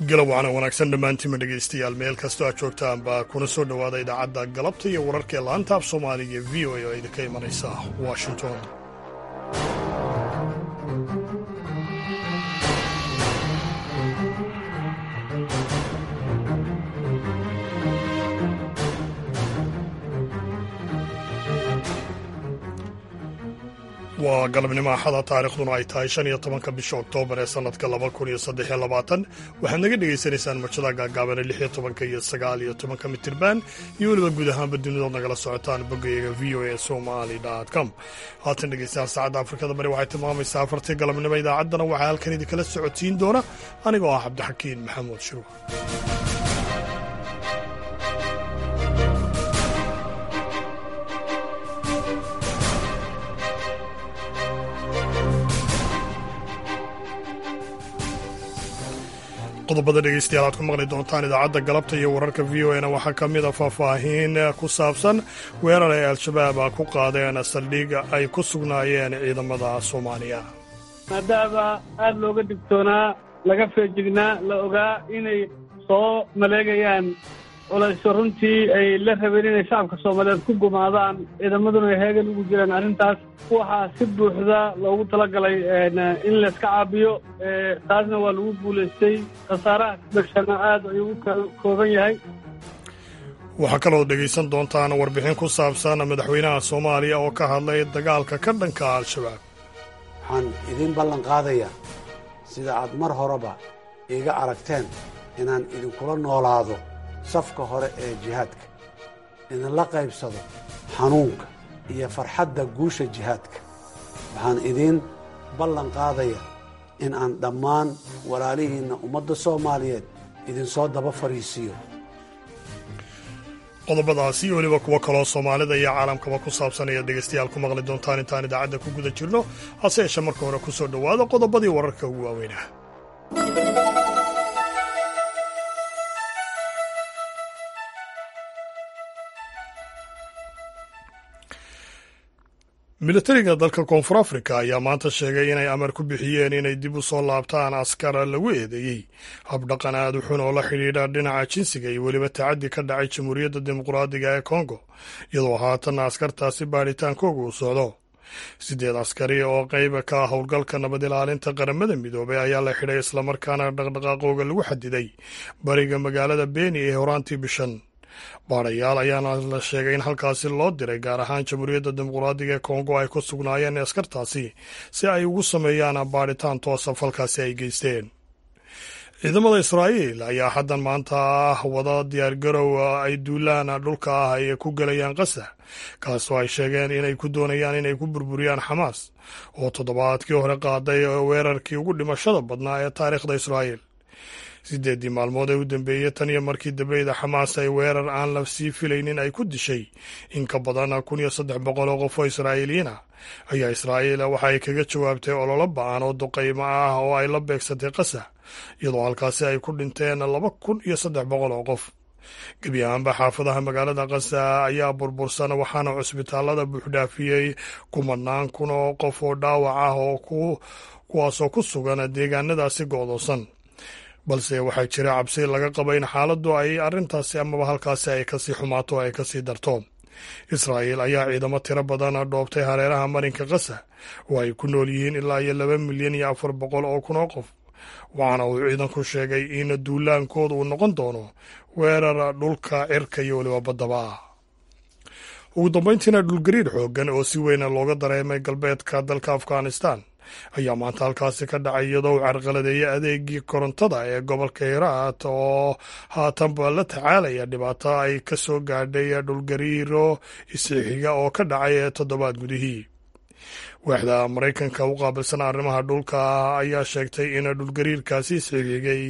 galab wacana wanaagsan dhammaantiinma dhegaystayaal meel kastoo aad joogtaanba kuna soo dhowaada idaacadda galabta iyo wararka ee laanta af soomaaliga ee v o a oo idinka imanaysa washington waa galabnimo axada taarikhduna ay tahay shan iyo tobanka bisha oktoobar ee sannadka laba kun iyo saddex iyo labaatan waxaad naga dhagaysanaysaan marjada gaagaabane lix iyo tobanka iyo sagaal iyo tobanka mitirban iyo weliba guud ahaanba dunidood nagala socotaan boggayaga v o a somali com haatan dhegeystayaal saacadda afrikada bari waxay tilmaamaysaa afartii galabnimo idaacaddana waxaa halkan idinkala socotiin doona anigoo ah cabdixakiin maxamuud shiruux qodobada dhegeystayaal aad ku maqli doontaan idaacadda galabta iyo wararka v o a na waxaa ka mid a faahfaahiin ku saabsan weerar ay al-shabaab ku qaadeen saldhig ay ku sugnaayeen ciidamada soomaaliya maadaama aada looga digtoonaa laga feejignaa la ogaa inay soo maleegayaan culayso runtii ay la rabeen inay shacabka soomaaliyeed ku gumaadaan ciidamaduna ay heegan ugu jiraan arrintaas waxaa si buuxda loogu talagalay in layska caabiyo taasna waa lagu guulaystay khasaaraha degshana aad ayuu u kooban yahay waxaa kaloo dhegaysan doontaan warbixin ku saabsan madaxweynaha soomaaliya oo ka hadlay dagaalka ka dhanka al-shabaab waxaan idiin ballan qaadayaa sida aad mar horeba iiga aragteen inaan idinkula noolaado safka hore ee jihaadka idinla qaybsado xanuunka iyo farxadda guusha jihaadka waxaan idiin ballan qaadaya in aan dhammaan walaalihiinna ummadda soomaaliyeed idinsoo daba fadhiisiiyo qodobadaasi iyo weliba kuwo kaloo soomaalida iyo caalamkaba ku saabsan ayaad dhegaystayaal ku maqli doontaan intaan idaacadda ku guda jirno hase yeeshee marka hore ku soo dhowaada qodobadii wararka ugu waaweynah militariga dalka koonfur afrika ayaa maanta sheegay inay amar ku bixiyeen inay dib u soo laabtaan askar lagu eedeeyey habdhaqan aad u xun oo la xidhiidha dhinaca jinsiga iyo weliba tacaddi ka dhacay jamhuuriyadda dimuqraadiga ee kongo iyadoo haatanna askartaasi baadhitaankooga uu socdo siddeed askari oo qayba ka ah howlgalka nabad ilaalinta qaramada midoobay ayaa la xidhay islamarkaana dhaqdhaqaaqooga lagu xadiday bariga magaalada beni ee horaantii bishan baadhayaal ayaana la sheegay in halkaasi loo diray gaar ahaan jamhuuriyadda dimuqraadiga ee kongo ay ku sugnaayeen askartaasi si ay ugu sameeyaan baadhitaan toosa falkaasi ay geysteen ciidamada israa'iil ayaa haddan maanta ah wada diyaargarow ay duulaan dhulka ah ay ku gelayaan qasa kaasoo ay sheegeen inay ku doonayaan inay ku burburiyaan xamaas oo toddobaadkii hore qaaday weerarkii ugu dhimashada badnaa ee taariikhda israa'iil siddeeddii maalmood ee u dambeeyey tan iyo markii dambeyda xamaas ay weerar aan la sii filaynin ay ku dishay in ka badan kun iyo saddex boqol oo qof oo israa'iiliyiin ah ayaa israa'iil waxa ay kaga jawaabtay ololo ba-an oo duqaymo ah oo ay la beegsatay qasa iyadoo halkaasi ay ku dhinteen laba kun iyo saddex boqol oo qof gebi ahaanba xaafadaha magaalada qasa ayaa burbursan waxaana cusbitaallada buuxdhaafiyey kumanaan kun oo qof oo dhaawac ah oo kuwaasoo ku sugan deegaanadaasi go'doosan balse waxaa jira cabsi laga qaba in xaaladdu ay arrintaasi amaba halkaasi ay kasii xumaato o ay kasii darto israa'iil ayaa ciidamo tiro badan dhoobtay hareeraha marinka qasa oo ay ku nool yihiin ilaa iyo laba milyan iyo afar boqol oo kun oo qof waxaana uu ciidanku sheegay in duulaankooda uu noqon doono weerar dhulka cirka iyo weliba baddaba ah ugu dambayntiina dhulgariir xooggan oo si weyna looga dareemay galbeedka dalka afghanistan ayaa maanta halkaasi ka dhacay iyadoo uu carqaladeeyey adeegii korontada ee gobolka hiraat oo haatanba la tacaalaya dhibaato ay ka soo gaadhay dhulgariiro isixiga oo ka dhacay ee toddobaad gudihii waaxda maraykanka u qaabilsan arrimaha dhulka ayaa sheegtay in dhulgariirkaasi isxigigay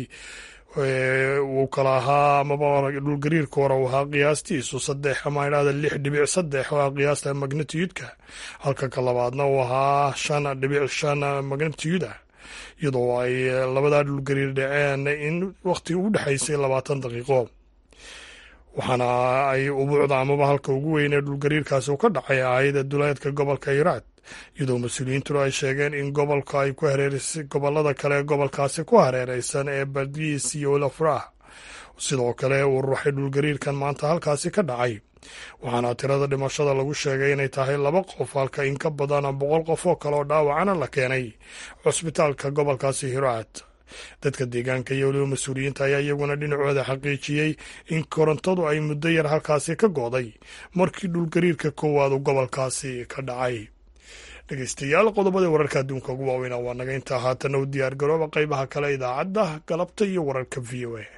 uu kala ahaa amaba dhulgariirka hore uu ahaa qiyaastiisu saddex ama idhahda lix dhibic saddex oo ah qiyaasta magnitiyudka halka ka labaadna uu ahaa shan dhibic shan magnitiyud ah iyadoo ay labadaa dhulgariir dhaceen in wakhti u dhexaysay labaatan daqiiqo waxaana ay ubuucda amaba halka ugu weyn ee dhulgariirkaasi uu ka dhacay ahayd duleedka gobolka hiraad iyadoo mas-uuliyiintuna ay sheegeen in gobolka ay ku hareereysay gobolada kale ee gobolkaasi ku hareereysan ee badiis iyo olafrah sidoo kale uu ruuxay dhulgariirkan maanta halkaasi ka dhacay waxaana tirada dhimashada lagu sheegay inay tahay laba qof halka in ka badan boqol qof oo kale oo dhaawacana la keenay cusbitaalka gobolkaasi hiraad dadka deegaanka iyo weliba mas-uuliyiinta ayaa iyaguna dhinacooda xaqiijiyey in korontadu ay muddo yar halkaasi ka go'day markii dhulgariirka koowaad uu gobolkaasi ka dhacay dhegeystayaal qodobadii wararka adduunka ugu waaweyna waa naga intaa haatanna u diyaar garooba qaybaha kale idaacadda galabta iyo wararka v o a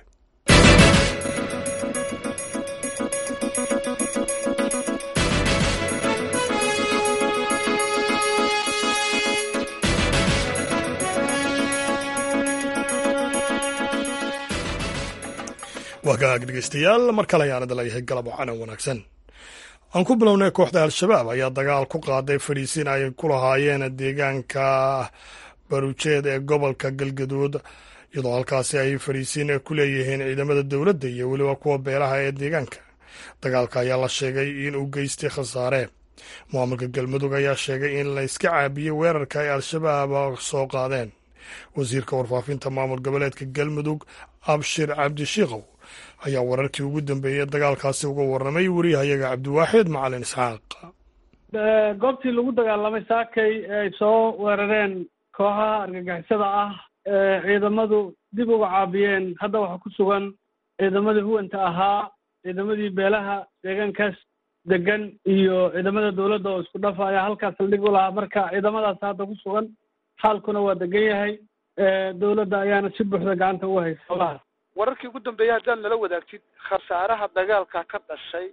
waa gaag dhegeystayaal mar kale ayaan idin leeyahay galab wacanan wanaagsan aan ku bilownay kooxda al-shabaab ayaa dagaal ku qaaday fadhiisin ay ku lahaayeen deegaanka barujeed ee gobolka galgaduud iyadoo halkaasi ay fadhiisin ku leeyihiin ciidamada dowladda iyo weliba kuwa beelaha ee deegaanka dagaalka ayaa la sheegay in uu geystay khasaare maamulka galmudug ayaa sheegay in la iska caabiyey weerarka ay al-shabaab soo qaadeen wasiirka warfaafinta maamul goboleedka galmudug abshir cabdishiikow ayaa wararkii ugu dambeeyey dagaalkaasi uga warramay wariyahayaga cabdiwaaxid macalin isxaaq goobtii lagu dagaalamay saakay ay soo weerareen kooxaha argagixisada ah ee ciidamadu dib uga caabiyeen hadda waxaa ku sugan ciidamadii huwanta ahaa ciidamadii beelaha deegaankaas degan iyo ciidamada dowladda oo isku dhafa ayaa halkaas saldhig u lahaa marka ciidamadaas hadda ku sugan xaalkuna waa degan yahay dowladda ayaana si buuxda gacanta uga haysa howlahaas wararkii ugu dambeeyay haddaad nala wadaagtid khasaaraha dagaalka ka dhashay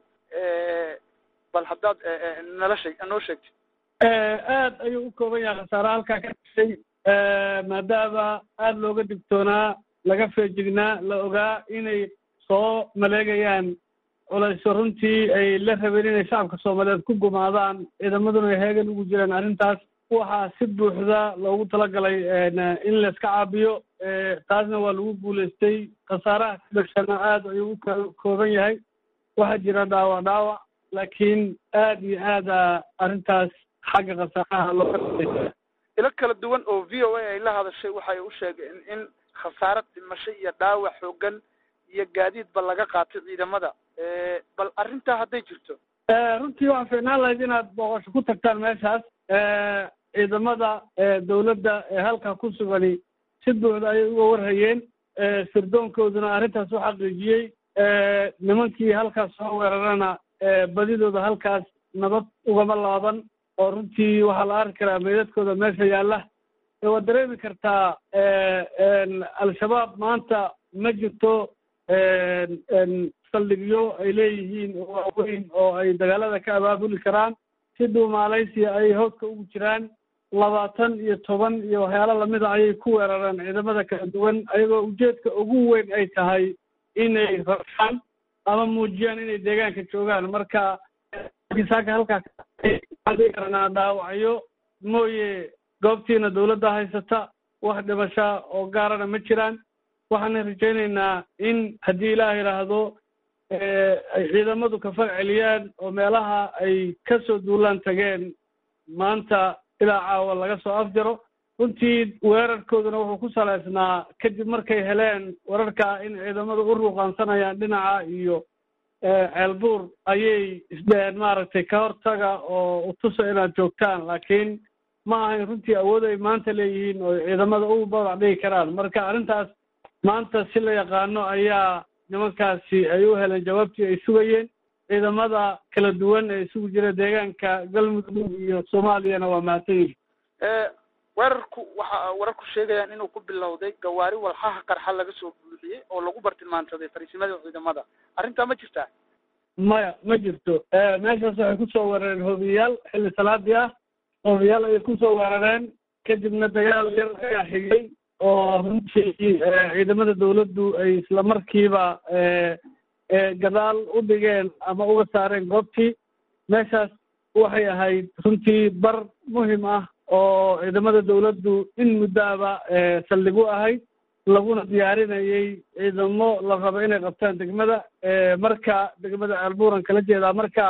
bal haddaad nala sheeg noo sheegtid aad ayuu u kooban yahay khasaaraha halkaa ka dhashay maadaama aada looga digtoonaa laga feejignaa la ogaa inay soo maleegayaan culayso runtii ay la rabeen inay shacabka soomaaliyeed ku gumaadaan ciidamaduna ay heegan ugu jiraan arrintaas waxaa si buuxda loogu talagalay in la iska caabiyo taasna waa lagu guulaystay khasaaraha ka dhashana aada ayuu u kooban yahay waxaa jira dhaawac dhaawac laakiin aad iyo aada arrintaas xagga khasaaraha looga ilo kala duwan oo v o a ay la hadashay waxay u sheegeen in khasaaro dhimasho iyo dhaawac xoogan iyo gaadiidba laga qaatay ciidamada bal arrintaa hadday jirto runtii waxaa fiicnaan lahayd inaad booqasho ku tagtaan meeshaas ciidamada dowladda ee halkaa ku sugani si buuxda ayay uga warhayeen sirdoonkooduna arrintaas u xaqiijiyey nimankii halkaas soo weerarana badidooda halkaas nabad ugama laaban oo runtii waxaa la arki karaa meydadkooda meesha yaalla waad dareemi kartaa al-shabaab maanta ma jirto saldhigyo ay leeyihiin oo waaweyn oo ay dagaalada ka abaabuli karaan si dhuumaalaysiya ay hooska ugu jiraan labaatan iyo toban iyo waxyaalo lamida ayay ku weerareen ciidamada kala duwan ayagoo ujeedka ugu weyn ay tahay inay rabshaan ama muujiyaan inay deegaanka joogaan marka saaka halkaas karanaa dhaawacyo mooye goobtiina dowladda haysata wax dhimasha oo gaarana ma jiraan waxaana rajaynaynaa in haddii ilaah yidhaahdo ay ciidamadu ka fag celiyaan oo meelaha ay ka soo duulaan tageen maanta ilaa caawa laga soo afjaro runtii weerarkooduna wuxuu ku salaysnaa kadib markay heleen wararka in ciidamadu u ruuqaansanayaan dhinaca iyo ceelbuur ayay isdheheen maaragtay ka hortaga oo utusa inaad joogtaan laakiin ma ahayn runtii awood ay maanta leeyihiin oo ciidamada u badac dhigi karaan marka arrintaas maanta si la yaqaano ayaa nimankaasi ay u heleen jawaabtii ay sugayeen ciidamada kala duwan ee isugu jira deegaanka galmudug iyo soomaaliyana waa mahadsan yihin weerarku waxa wararku sheegayaan inuu ku bilowday gawaari walxaha qarxa laga soo buuxiyey oo lagu bartilmaansaday fariisimada ciidamada arrintaa ma jirtaa maya ma jirto meeshaas waxay kusoo weerareen hoobiyayaal xilli salaadii ah hoobiyaal ayay kusoo weerareen kadibna dagaal yar ayaa xigay oo runtii ciidamada dawladdu ay isla markiiba gadaal u dhigeen ama uga saareen goobtii meeshaas waxay ahayd runtii bar muhim ah oo ciidamada dawladdu in muddaaba saldhig u ahayd laguna diyaarinayay ciidamo la rabo inay qabtaan degmada marka degmada ceelbuuran kala jeedaa marka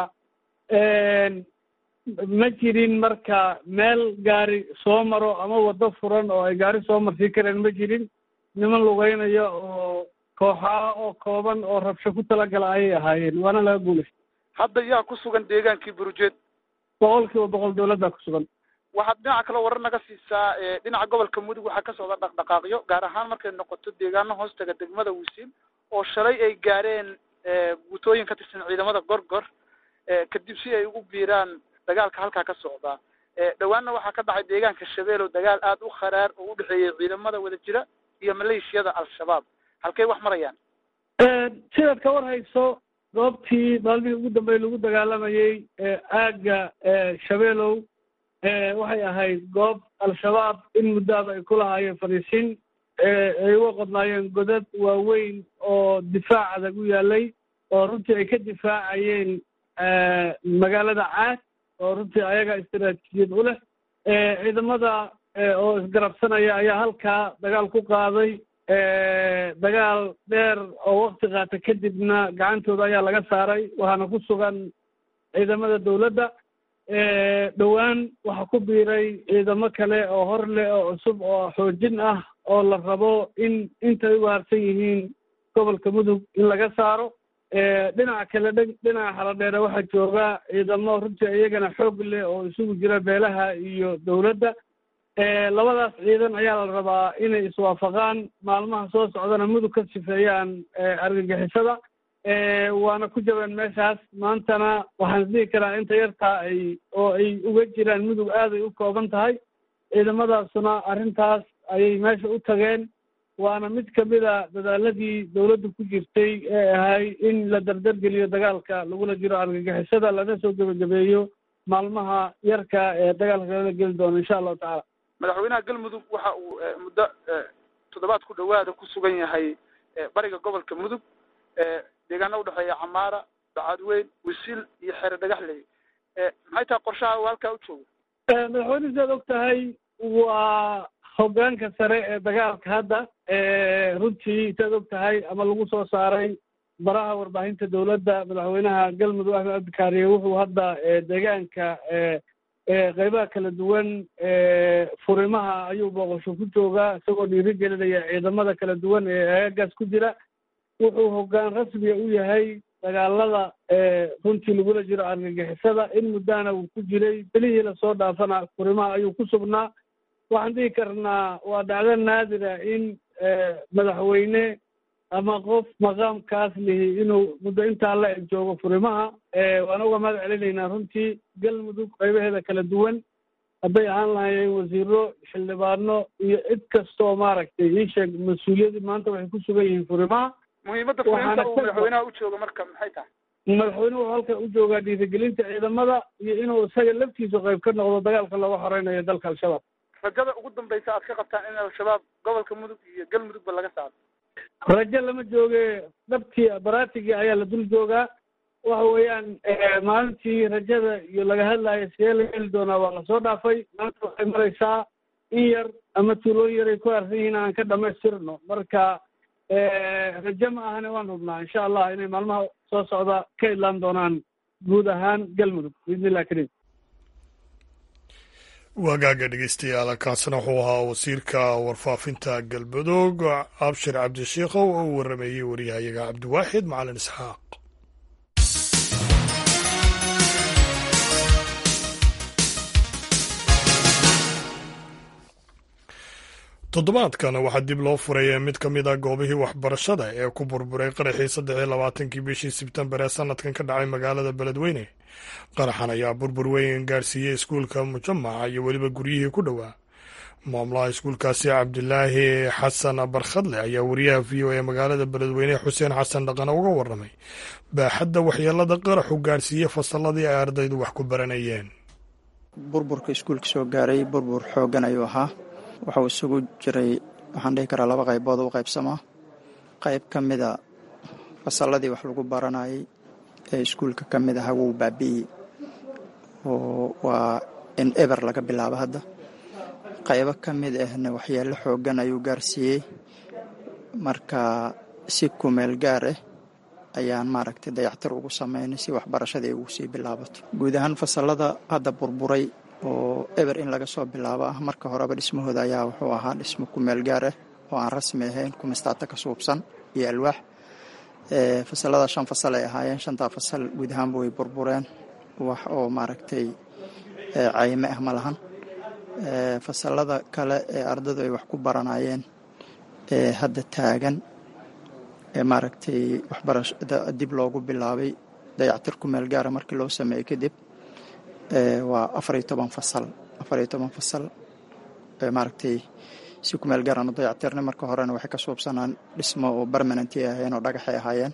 ma jirin marka meel gaari soo maro ama waddo furan oo ay gaari soo marsii kareen ma jirin niman lugeynaya oo kooxaa oo kooban oo rabsho ku talagala ayay ahaayeen waana laga guulaystay hadda yaa ku sugan deegaankii burujeed boqol kiiba boqol dawladdaa ku sugan waxaad dhinaca kale warar naga siisaa dhinaca gobolka mudug waxaa ka socda dhaqdhaqaaqyo gaar ahaan markay noqoto deegaano hoostaga degmada wisiil oo shalay ay gaareen guutooyin ka tirsan ciidamada gorgor kadib si ay ugu biiraan dagaalka halkaa ka socdaa dhowaanna waxaa ka dhacay deegaanka shabeelow dagaal aada u kharaar oo u dhexeeyey ciidamada wada jira iyo maleeshiyada al-shabaab halkay wax marayaan sidaad ka war hayso goobtii maalmihii ugu dambeey lagu dagaalamayey aagga shabeelow waxay ahayd goob al-shabaab in muddaaba ay ku lahaayeen fadhiisin ay uga qodnaayeen godad waaweyn oo difaac adag u yaalay oo runtii ay ka difaacayeen magaalada caad oo runtii ayaga istaraatiijiyad u leh ciidamada oo isgarabsanaya ayaa halkaa dagaal ku qaaday dagaal dheer oo wakti qaata kadibna gacantooda ayaa laga saaray waxaana ku sugan ciidamada dawladda dhowaan waxaa ku biiray ciidamo kale oo hor leh oo cusub oo xoojin ah oo la rabo in intay u waarsan yihiin gobolka mudug in laga saaro dhinaca kale dhinaca xaladheere waxaa jooga ciidamo runtii iyagana xoog leh oo isugu jira beelaha iyo dawladda labadaas ciidan ayaa la rabaa inay iswaafaqaan maalmaha soo socdana mudug ka sifeeyaan argagixisada waana ku jabeen meeshaas maantana waxaan isdhihi karaa inta yartaa ay oo ay uga jiraan mudug aaday u kooban tahay ciidamadaasuna arrintaas ayay meesha u tageen waana mid kamida dadaaladii dawladdu ku jirtay ee ahay in la dardargeliyo dagaalka lagula jiro argagixisada lana soo gebagabeeyo maalmaha yarka ee dagaalka lala geli doono insha allahu tacaala madaxweynaha galmudug waxa uu muddo toddobaad ku dhawaada ku sugan yahay bariga gobolka mudug deegaana udhexeeya camaara bacadweyn wisiil iyo xere dhagaxley maxay tahay qorshaha uu halkaa u joogo madaxweyne sidaad og tahay waa hoggaanka sare ee dagaalka hadda runtii sidaad og tahay ama lagu soo saaray baraha warbaahinta dawladda madaxweynaha galmudug axmed cabdikaariye wuxuu hadda deegaanka qeybaha kala duwan furimaha ayuu booqasho ku joogaa isagoo dhiiri gelinaya ciidamada kala duwan ee aagaas ku jira wuxuu hoggaan rasmiga u yahay dagaalada runtii lagula jiro argagixisada in muddana uu ku jiray belihii lasoo dhaafana furimaha ayuu ku sugnaa waxaan dhihi karnaa waa dhacdo naadira in madaxweyne ama qof maqaamkaas lihi inuu muddo intaa la eg joogo furimaha waan uga mahad celinaynaa runtii galmudug qaybaheeda kala duwan hadday ahaan lahayeen wasiiro xildhibaano iyo cid kastoo maaragtay ii sheeg mas-uuliyadii maanta waxay ku sugan yihiin furimaha muhiimadda fulinta uu madaxweynaha u jooga marka maxay tahay madaxweynuhu wuxuu halkan u joogaa dhiirigelinta ciidamada iyo inuu isaga laftiisu qayb ka noqdo dagaalka looga horeynayo dalka al-shabaab rajada ugu dambaysa aad ka qabtaan in al-shabaab gobolka mudug iyo galmudugba laga saaro rajo lama jooge dhabtii baraatigii ayaa la dul joogaa waxa weeyaan maalintii rajada iyo laga hadlayo sidee la heli doonaa waa lasoo dhaafay maanta waxay maraysaa in yar ama tuulooyin yaray ku aarsan yihiin aan ka dhamaystirno marka rajo ma ahane waan hubnaa insha allah inay maalmaha soo socda ka idlaan doonaan guud ahaan galmudug biidnillah kariim waagaaga dhegeystayaal kaasina wuxuu ahaa wasiirka warfaafinta galmudug abshir cabdishiikhow oo u warameeyey wariyahayaga cabdiwaaxid macalin isxaaq toddobaadkan waxaa dib loo furaya mid ka mid a goobihii waxbarashada ee ku burburay qaraxii saddex iyo labaatankii bishii sebtembar ee sanadkan ka dhacay magaalada beledweyne qaraxan ayaa burbur weyn gaarsiiyey iskuulka mujamaca iyo weliba guryihii ku dhowaa maamulaha iskuulkaasi cabdilaahi xasan barkhadle ayaa wariyaha v o e magaalada beledweyne xuseen xasan dhaqane uga waramay baaxadda waxyeelada qaraxu gaarsiiyey fasalladii ay ardaydu wax ku baranayeen burburka iskuulka soo gaaray burbur xooggan ayuu ahaa wuxuu isugu jiray waxaan dhihi karaa laba qaybood u qaybsamaa qayb ka mida fasalladii wax lagu baranayay ee iskuulka ka mid aha wuu baabi'iyey oo waa in eber laga bilaabo hadda qaybo ka mid ahna waxyeello xooggan ayuu gaarsiiyey marka si kumeel gaar ah ayaan maaragtay dayactir ugu sameynay si waxbarashadii ugu sii bilaabato guud ahaan fasalada hadda burburay oo eber in laga soo bilaabo ah marka horeba dhismahooda ayaa wuxuu ahaa dhismo kumeel gaar ah oo aan rasmi ahayn kumistaata ka suubsan iyo alwaax fasalada shan fasal ay ahaayeen shantaa fasal guud ahaanba way burbureen wax oo maaragtay cayme ah ma lahan fasalada kale ee ardadu ay wax ku baranayeen ee hadda taagan ee maaragtay waxbarashada dib loogu bilaabay dayactir ku meel gaara markii loo sameeyey kadib waa afariyo toban fasal afariyo toban fasal maaragtay si ku meel gaaraan u dayactirnay marka horena waxay ka suubsanaan dhismo oo permanenty ahaayeen oo dhagaxay ahaayeen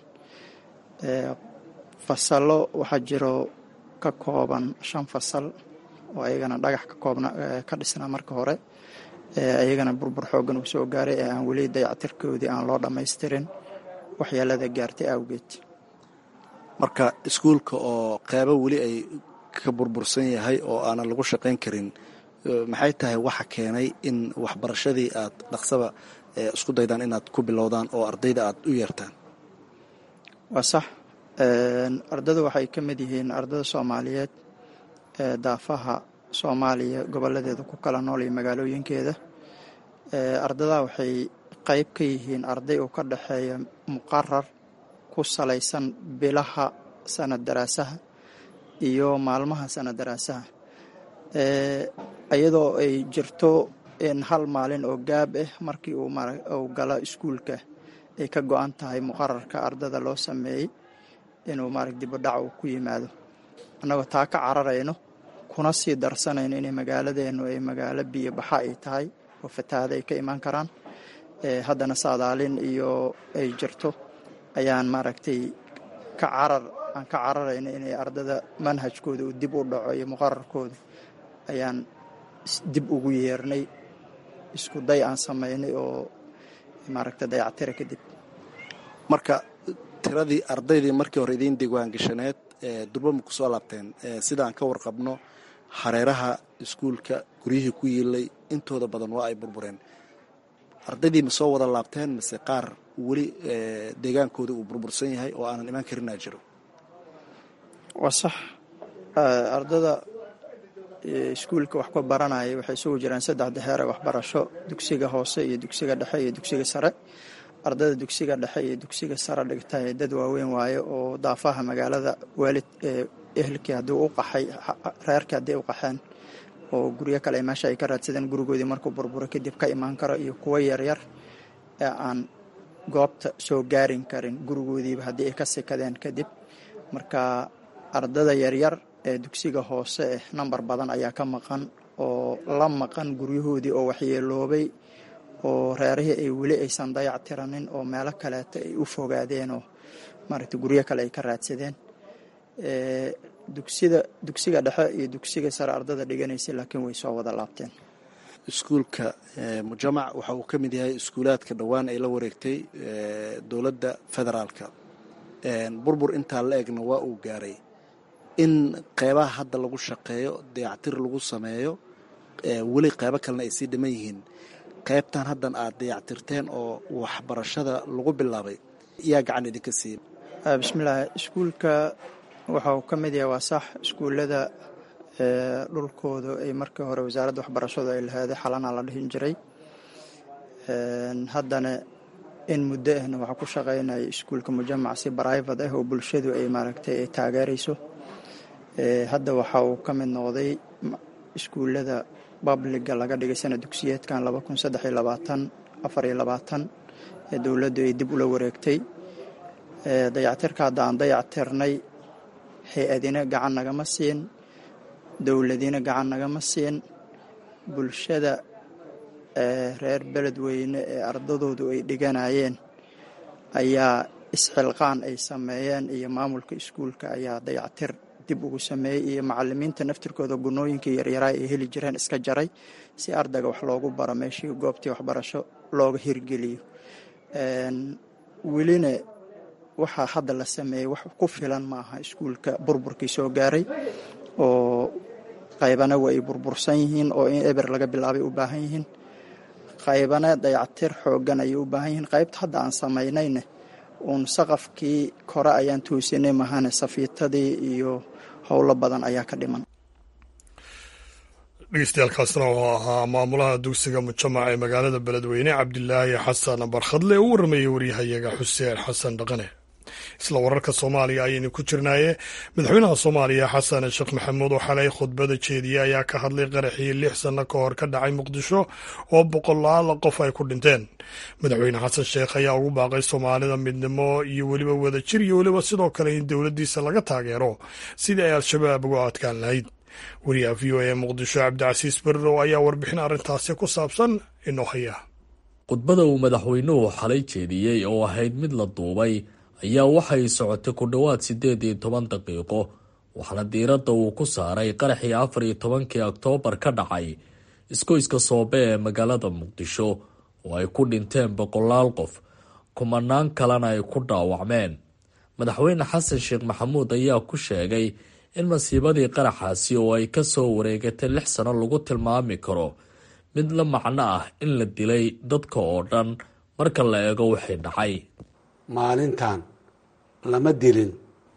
fasallo waxaa jiro ka kooban shan fasal oo ayagana dhagax ka koobna ka dhisnaa marka hore ayagana burbur xooggan uu soo gaaray ee aan weli dayactirkoodii aan loo dhammaystirin waxyeelada gaartay awgeed marka iskuulka oo qeybo weli ay ka burbursan yahay oo aanan lagu shaqayn karin maxay tahay waxa keenay in waxbarashadii aad dhaqsaba isku daydaan inaad ku bilowdaan oo ardayda aad u yeertaan waa sax ardada waxay ka mid yihiin ardada soomaaliyeed ee daafaha soomaaliya goboladeeda ku kala nool iyo magaalooyinkeeda ardadaa waxay qayb ka yihiin arday oo ka dhexeeya muqarar ku salaysan bilaha sanad daraasaha iyo maalmaha sanad daraasaha iyadoo ay jirto in hal maalin oo gaab ah markii uu galo iskuulka ay ka go-an tahay muqararka ardada loo sameeyey inuu maarag dibudhac uu ku yimaado annagoo taa ka cararayno kuna sii darsanayno inay magaaladeennu ay magaalo biyo baxa ay tahay oo fatahaada ay ka imaan karaan haddana saadaalin iyo ay jirto ayaan maaragtay ka carar aan ka cararayno inay ardada manhajkooda uu dib u dhaco iyo muqararkooda ayaan dib ugu yeernay isku day aan samaynay oo maaragta dayactira kadib marka tiradii ardaydii markii hore idiin diiwaangashaneed durba ma ku soo laabteen sidaan ka warqabno hareeraha iskuulka guryihii ku yiilay intooda badan waa ay burbureen ardaydii ma soo wada laabteen mase qaar weli deegaankooda uu burbursan yahay oo aanan imaan karinaa jiro waa sax ardada iskuulka wax ku baranaya waxay isugu jiraan saddexda heer ee waxbarasho dugsiga hoose iyo dugsiga dhexe iyo dugsiga sare ardada dugsiga dhexe iyo dugsiga sare dhigta ee dad waaweyn waaye oo daafaha magaalada waalid ehelkii haddii u qaxay reerkii haddii u qaxeen oo guryo kale meesha ay ka raadsadeen gurigoodii markuu burburo kadib ka imaan karo iyo kuwo yaryar ee aan goobta soo gaarin karin gurigoodiiba haddii ay ka sikadeen kadib marka ardada yaryar ee dugsiga hoose eh nambar badan ayaa ka maqan oo la maqan guryahoodii oo waxyeeloobay oo reerihii ay weli aysan dayac tiranin oo meelo kaleeta ay u fogaadeen oo maaragta guryo kale ay ka raadsadeen dugsida dugsiga dhexe iyo dugsiga sare ardada dhiganaysay laakiin way soo wada laabteen iskuulka mujamac waxa uu ka mid yahay iskuulaadka dhowaan ay la wareegtay dowladda federaalka burbur intaa la egna waa uu gaaray in qeybaha hadda lagu shaqeeyo dayactir lagu sameeyo weli qeybo kalena ay sii dhiman yihiin qeybtan haddan aad dayactirteen oo waxbarashada lagu bilaabay yaa gacan idinka siiya bismillaahi iskuulka waxa uu ka mid yahay waa sax iskuullada dhulkooda ay markii hore wasaaradda waxbarashadu ay laheeday xalana la dhihin jiray haddana in muddo ahna waxaa ku shaqaynaya iskuulka mujamac si brivate ah oo bulshadu ay maaragtay ay taageerayso hadda waxa uu ka mid noqday iskuullada babliga laga dhigay sana dugsiyeedkan laba kun saddex iyo labaatan afar iyo labaatan ee dowladdu ay dib ula wareegtay dayactirka hadda aan dayactirnay hay-adina gacan nagama siin dowladina gacan nagama siin bulshada reer beledweyne ee ardadoodu ay dhiganayeen ayaa isxilqaan ay sameeyeen iyo maamulka iskuulka ayaa dayactir dib ugu sameeyey iyo macalimiinta naftirkooda gunooyinkai yaryaraa ay heli jireen iska jaray si ardayga wax loogu baro meeshii goobtii waxbarasho looga hirgeliyo welina waxaa hadda la sameeyey wax ku filan ma aha iskuulka burburkii soo gaaray oo qaybana waa ay burbursan yihiin oo in eber laga bilaabay u baahan yihiin qaybana dayactir xoogan ayay u baahan yihiin qaybta hadda aan samaynayne uun saqafkii kore ayaan toosinay mahane safiitadii iyo howlo badan ayaa ka dhiman dhegeystayaaalkaasna oo ahaa maamulaha dugsiga mujamac ee magaalada beledweyne cabdilaahi xasan barkhadle u warramayay waryahayaga xuseen xasan dhaqane isla wararka soomaaliya ayaynu ku jirnaaye madaxweynaha soomaaliya xasan sheekh maxamuud oo xalay khudbada jeediyey ayaa ka hadlay qaraxii lix sanno ka hor ka dhacay muqdisho oo boqolaal qof ay ku dhinteen madaxweyne xasan sheekh ayaa ugu baaqay soomaalida midnimo iyo weliba wadajir iyo weliba sidoo kale in dowladdiisa laga taageero sidii ay al-shabaab uga adkaan lahayd wariyaha v o e muqdisho cabdicasiis berrow ayaa warbixin arrintaasi ku saabsan inoo haya khudbada uu madaxweynuhu xalay jeediyey oo ahayd mid la duubay ayaa waxay socotay ku dhowaad siddeed iyo toban daqiiqo waxaana diiradda uu ku saaray qaraxii afar iyo tobankii oktoobar ka dhacay iskoyska soobe ee magaalada muqdisho oo ay ku dhinteen boqolaal qof kumanaan kalena ay ku dhaawacmeen madaxweyne xasan sheekh maxamuud ayaa ku sheegay in masiibadii qaraxaasi oo ay ka soo wareegatay lix sano lagu tilmaami karo mid la macno ah in la dilay dadka oo dhan marka la eego wixii dhacay maalintan lama dilin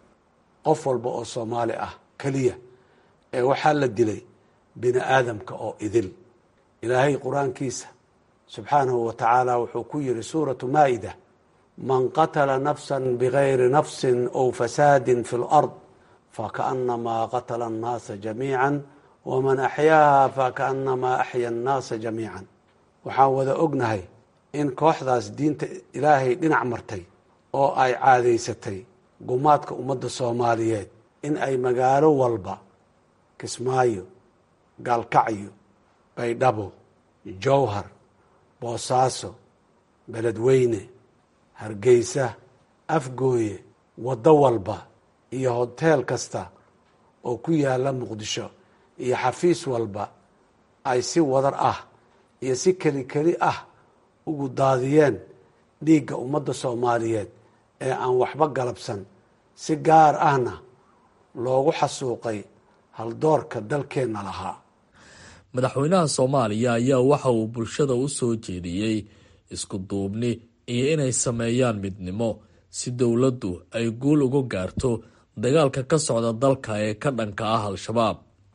qof walba oo soomaali ah keliya ee waxaa la dilay bini aadamka oo idil ilaahay qur-aankiisa subxaanahu wa tacaala wuxuu ku yidhi suuratu maa'ida man qatala nafsa bigayri nafsin ow fasaadin fi lard fakaأnamaa qatla الnaasa jamiica waman axyaaha fakaأnamaa axya الnaasa jamiica waxaan wada ognahay in kooxdaas diinta ilaahay dhinac martay oo ay caadaysatay gumaadka ummadda soomaaliyeed in ay magaalo walba kismaayo gaalkacyo baydhabo jowhar boosaaso beledweyne hargeysa afgooye waddo walba iyo hoteel kasta oo ku yaalla muqdisho iyo xafiis walba ay si wadar ah iyo si keli keli ah ugu daadiyeen dhiigga ummadda soomaaliyeed ee aan waxba galabsan si gaar ahna loogu xasuuqay haldoorka dalkeenna lahaa madaxweynaha soomaaliya ayaa waxa uu bulshada u soo jeediyey isku duubni iyo inay sameeyaan midnimo si dowladdu ay guul uga gaarto dagaalka ka socda dalka ee ka dhanka ah al-shabaab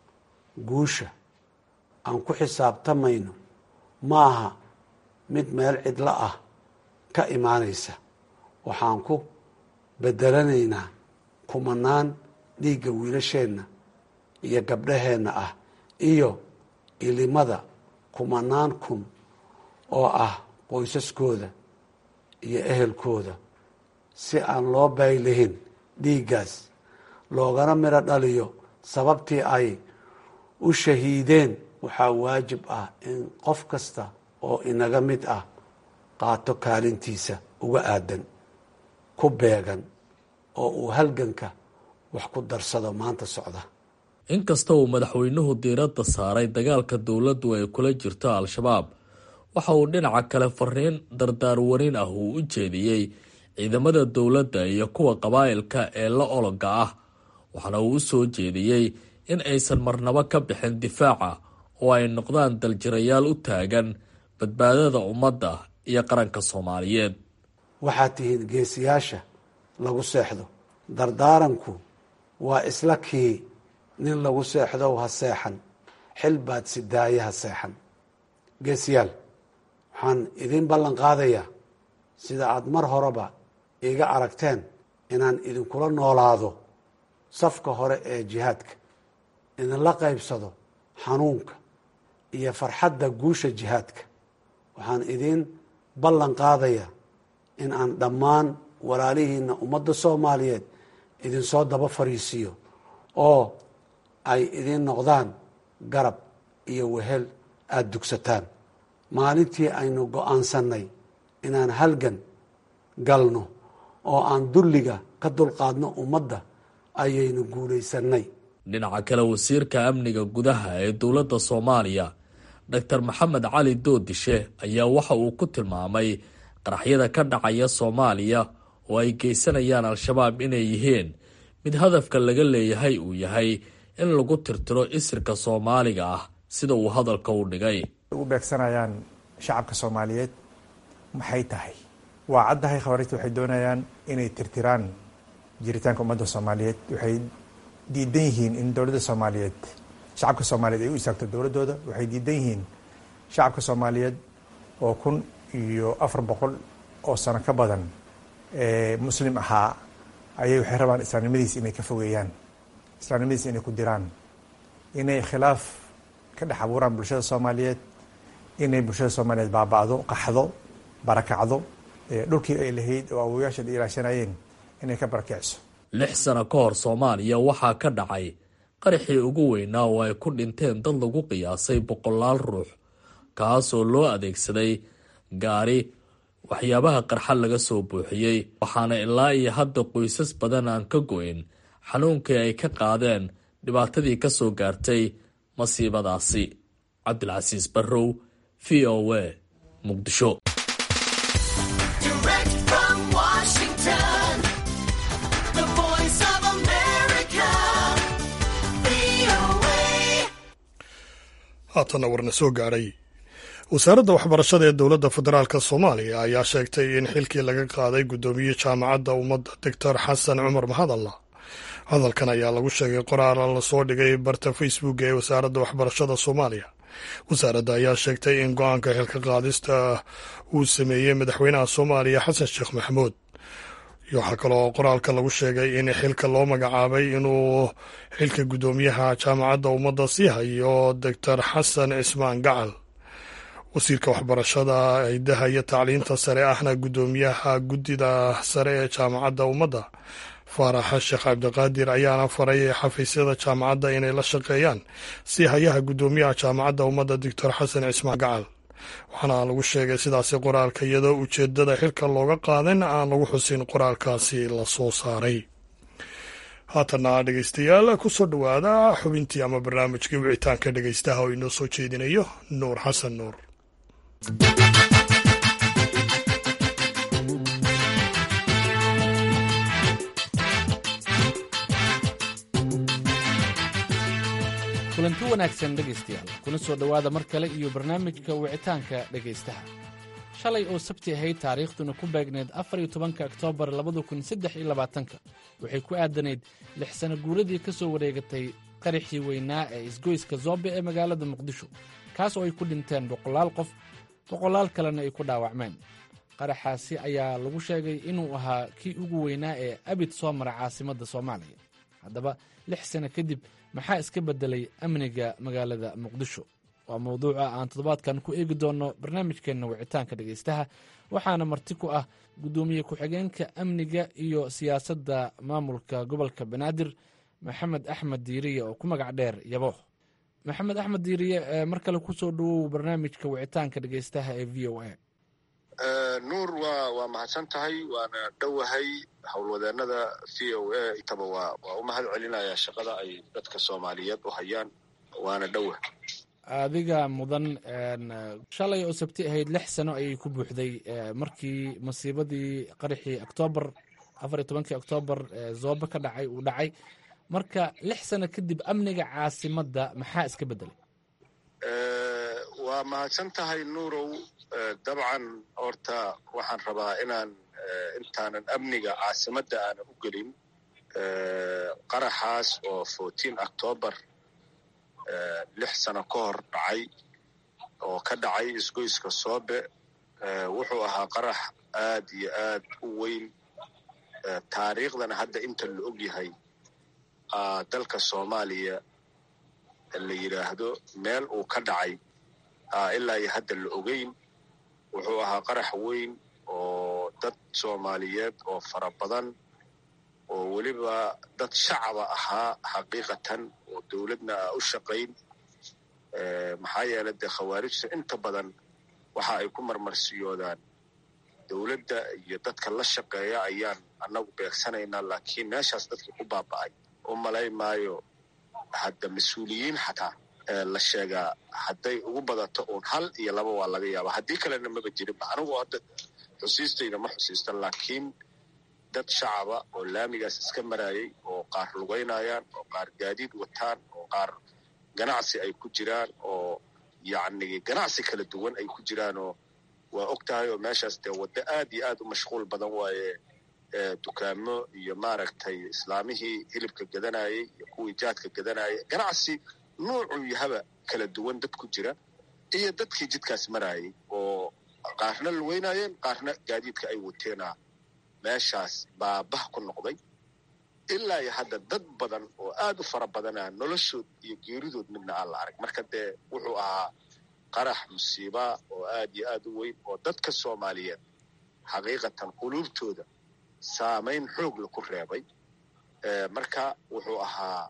guusha aan ku xisaabtamayno maaha mid meel cidlo ah ka imaanaysa waxaan ku bedelanaynaa kumanaan dhiigga wiilasheenna iyo gabdhaheenna ah iyo ilimada kumanaan kun oo ah qoysaskooda iyo ehelkooda si aan loo baylihin dhiiggaas loogana midho dhaliyo sababtii ay u shahiideen waxaa waajib ah in qof kasta oo inaga mid ah qaato kaalintiisa uga aadan ku beegan oo uu halganka wax ku darsado maanta socda inkasta uu madaxweynuhu diiradda saaray dagaalka dowladdu ay kula jirto al-shabaab waxa uu dhinaca kale fariin dardaarwarin ah uu u jeediyey ciidamada dowladda iyo kuwa qabaa'ilka ee la ologa ah waxaana uu u soo jeediyey in aysan marnabo ka bixin difaaca oo ay noqdaan daljirayaal u taagan badbaadada ummadda iyo qaranka soomaaliyeed waxaad tihiin geesiyaasha lagu seexdo dardaaranku waa isla kii nin lagu seexdow ha seexan xil baad sidaaye ha seexan geesiyaal waxaan idiin ballan qaadayaa sida aada mar horeba iiga aragteen inaan idinkula noolaado safka hore ee jihaadka idinla qaybsado xanuunka iyo farxadda guusha jihaadka waxaan idiin ballan qaadayaa in aan dhammaan walaalihiina ummadda soomaaliyeed idinsoo daba fariisiiyo oo ay idiin noqdaan garab iyo wehel aada dugsataan maalintii aynu go-aansannay inaan halgan galno oo aan dulliga ka dulqaadno ummadda ayaynu guulaysannay dhinaca kale wasiirka amniga gudaha ee dowladda soomaaliya doctor maxamed cali doodishe ayaa waxa uu ku tilmaamay qaraxyada ka dhacaya soomaaliya oo ay geysanayaan al-shabaab inay yihiin mid hadafka laga leeyahay uu yahay in lagu tirtiro isirka soomaaliga ah sida uu hadalka u dhigay u beegsanayaan shacabka soomaaliyeed maxay tahay waa caddahay khawaarijta waxay doonayaan inay tirtiraan jiritaanka ummadda soomaaliyeed waxay diidan yihiin in dowladda soomaaliyeed shacabka soomaaliyeed ay u istaagto dowladdooda waxay diidan yihiin shacabka soomaaliyeed oo kun iyo afar boqol oo sano ka badan ee muslim ahaa ayay waxay rabaan islaamnimadiis inay ka fogeeyaan islaamnimadiis inay ku diraan inay khilaaf ka dhex abuuraan bulshada soomaaliyeed inay bulshada soomaaliyeed baaba'do qaxdo barakacdo dhulkii ay lahayd oo awoyaasheed ilaashanayeen inay ka barakiciso lix sano ka hor soomaaliya waxaa ka dhacay qaraxii ugu weynaa oo ay ku dhinteen dad lagu qiyaasay boqolaal ruux kaasoo loo adeegsaday gaari waxyaabaha qarxa laga soo buuxiyey waxaana ilaa iyo hadda qoysas badan aan ka go-in xanuunkii ay ka qaadeen dhibaatadii ka soo gaartay masiibadaasi cabdilcasiis barrow v o a muqdisho haatana warna soo gaadhay wasaaradda waxbarashada ee dowladda federaalk soomaaliya ayaa sheegtay in xilkii laga qaaday guddoomiye jaamacadda ummadda doctor xasan cumar mahadalla hadalkan ayaa lagu sheegay qoraal lasoo dhigay barta facebook ee wasaaradda waxbarashada soomaaliya wasaaradda ayaa sheegtay in go-aanka xilka qaadista uu sameeyey madaxweynaha soomaaliya xasan sheekh maxamuud waxaa kaloo qoraalka lagu sheegay in xilka loo magacaabay inuu xilka guddoomiyaha jaamacadda ummadda sii hayo doctor xasan cismaan gacal wasiirka waxbarashada hidaha iyo tacliinta sare ahna guddoomiyaha guddida sare ee jaamacadda ummadda faaraxa sheekh cabdiqaadir ayaana faray xafiisyada jaamacadda inay la shaqeeyaan si hayaha guddoomiyaha jaamacadda ummadda doctor xasan cismaan gacal waxaana lagu sheegay sidaasi qoraalka iyadoo ujeedada xilka looga qaadan aan lagu xusin qoraalkaasi la soo saaray haatana dhegeystayaal kusoo dhowaada xubintii ama barnaamijkii wicitaanka dhegeystaha oo inoo soo jeedinayo nuur xasan nuur kulanti wanaagsan dhegaystayaal kuna soo dhowaada mar kale iyo barnaamijka wicitaanka dhegaystaha shalay oo sabti ahayd taariikhduna ku beegneed afar iyo tobanka oktoobar labada kun saddex iyo labaatanka waxay ku aadanayd lix sano guuradii ka soo wareegatay qaraxii weynaa ee isgoyska zoobe ee magaalada muqdisho kaas oo ay ku dhinteen boqolaal qof boqolaal kalena ay ku dhaawacmeen qaraxaasi ayaa lagu sheegay inuu ahaa kii ugu weynaa ee abid soo mara caasimadda soomaaliya haddaba lix sano kadib maxaa iska beddelay amniga magaalada muqdisho waa mawduuca aan toddobaadkan ku eegi doonno barnaamijkeenna wicitaanka dhegaystaha waxaana marti ku ah guddoomiye ku-xigeenka amniga iyo siyaasadda maamulka gobolka banaadir maxamed axmed diiriye oo ku magac dheer yabo maxamed axmed diiriye mar kale kusoo dhawow barnaamijka wicitaanka dhegaystaha ee v o a nuur waa waa mahadsan tahay waana dhowahay howlwadeenada v o a intaba waa waa u mahad celinayaa shaqada ay dadka soomaaliyeed u hayaan waana dhowa adiga mudan shalay oo sabti ahayd lix sano ayay ku buuxday markii masiibadii qaraxii oktoobar afar iyo tobankii oktoobar zoobe ka dhacay uu dhacay marka lix sano kadib amniga caasimadda maxaa iska beddelay waa mahadsan tahay nuurow dabcan horta waxaan rabaa inaan intaanan amniga caasimadda aanan u gelin qaraxaas oo fourteen octoobar lix sano ka hor dhacay oo ka dhacay isgoyska soobe wuxuu ahaa qarax aad iyo aad u weyn taariikhdana hadda inta la og yahay dalka soomaaliya la yidhaahdo meel uu ka dhacay ilaa iyo hadda la ogeyn wuxuu ahaa qarax weyn oo dad soomaaliyeed oo fara badan oo weliba dad shacaba ahaa xaqiiqatan oo dowladna a u shaqayn maxaa yeelay dee khawaarijta inta badan waxa ay ku marmarsiyoodaan dowladda iyo dadka la shaqeeya ayaan annagu beegsanaynaa laakiin meeshaas dadkii ku baaba'ay u malay maayo hadda mas-uuliyiin xataa la sheegaa hadday ugu badato uun hal iyo laba waa laga yaaba haddii kalena maba jirinba anigu hadda xusiistayda ma xusiistan laakiin dad shacaba oo laamigaas iska maraayay oo qaar lugaynayaan oo qaar gaadiid wataan oo qaar ganacsi ay ku jiraan oo yacni ganacsi kala duwan ay ku jiraanoo waa og tahay oo meeshaas dee waddo aad iyo aad u mashquul badan waaye dukaamo iyo maaragtay islaamihii hilibka gadanayay iyo kuwii jaadka gadanayay ganacsi nuucuu yahaba kala duwan dad ku jira iyo dadkii jidkaas marayay oo qaarna luweynayeen qaarna gaadiidka ay wateena meeshaas baabah ku noqday ilaa iyo hadda dad badan oo aad u fara badana noloshood iyo geeridood midna aan la arag marka dee wuxuu ahaa qarax musiiba oo aad iyo aad u weyn oo dadka soomaaliyeed xaqiiqatan quluubtooda saamayn xoogla ku reebay marka wuxuu ahaa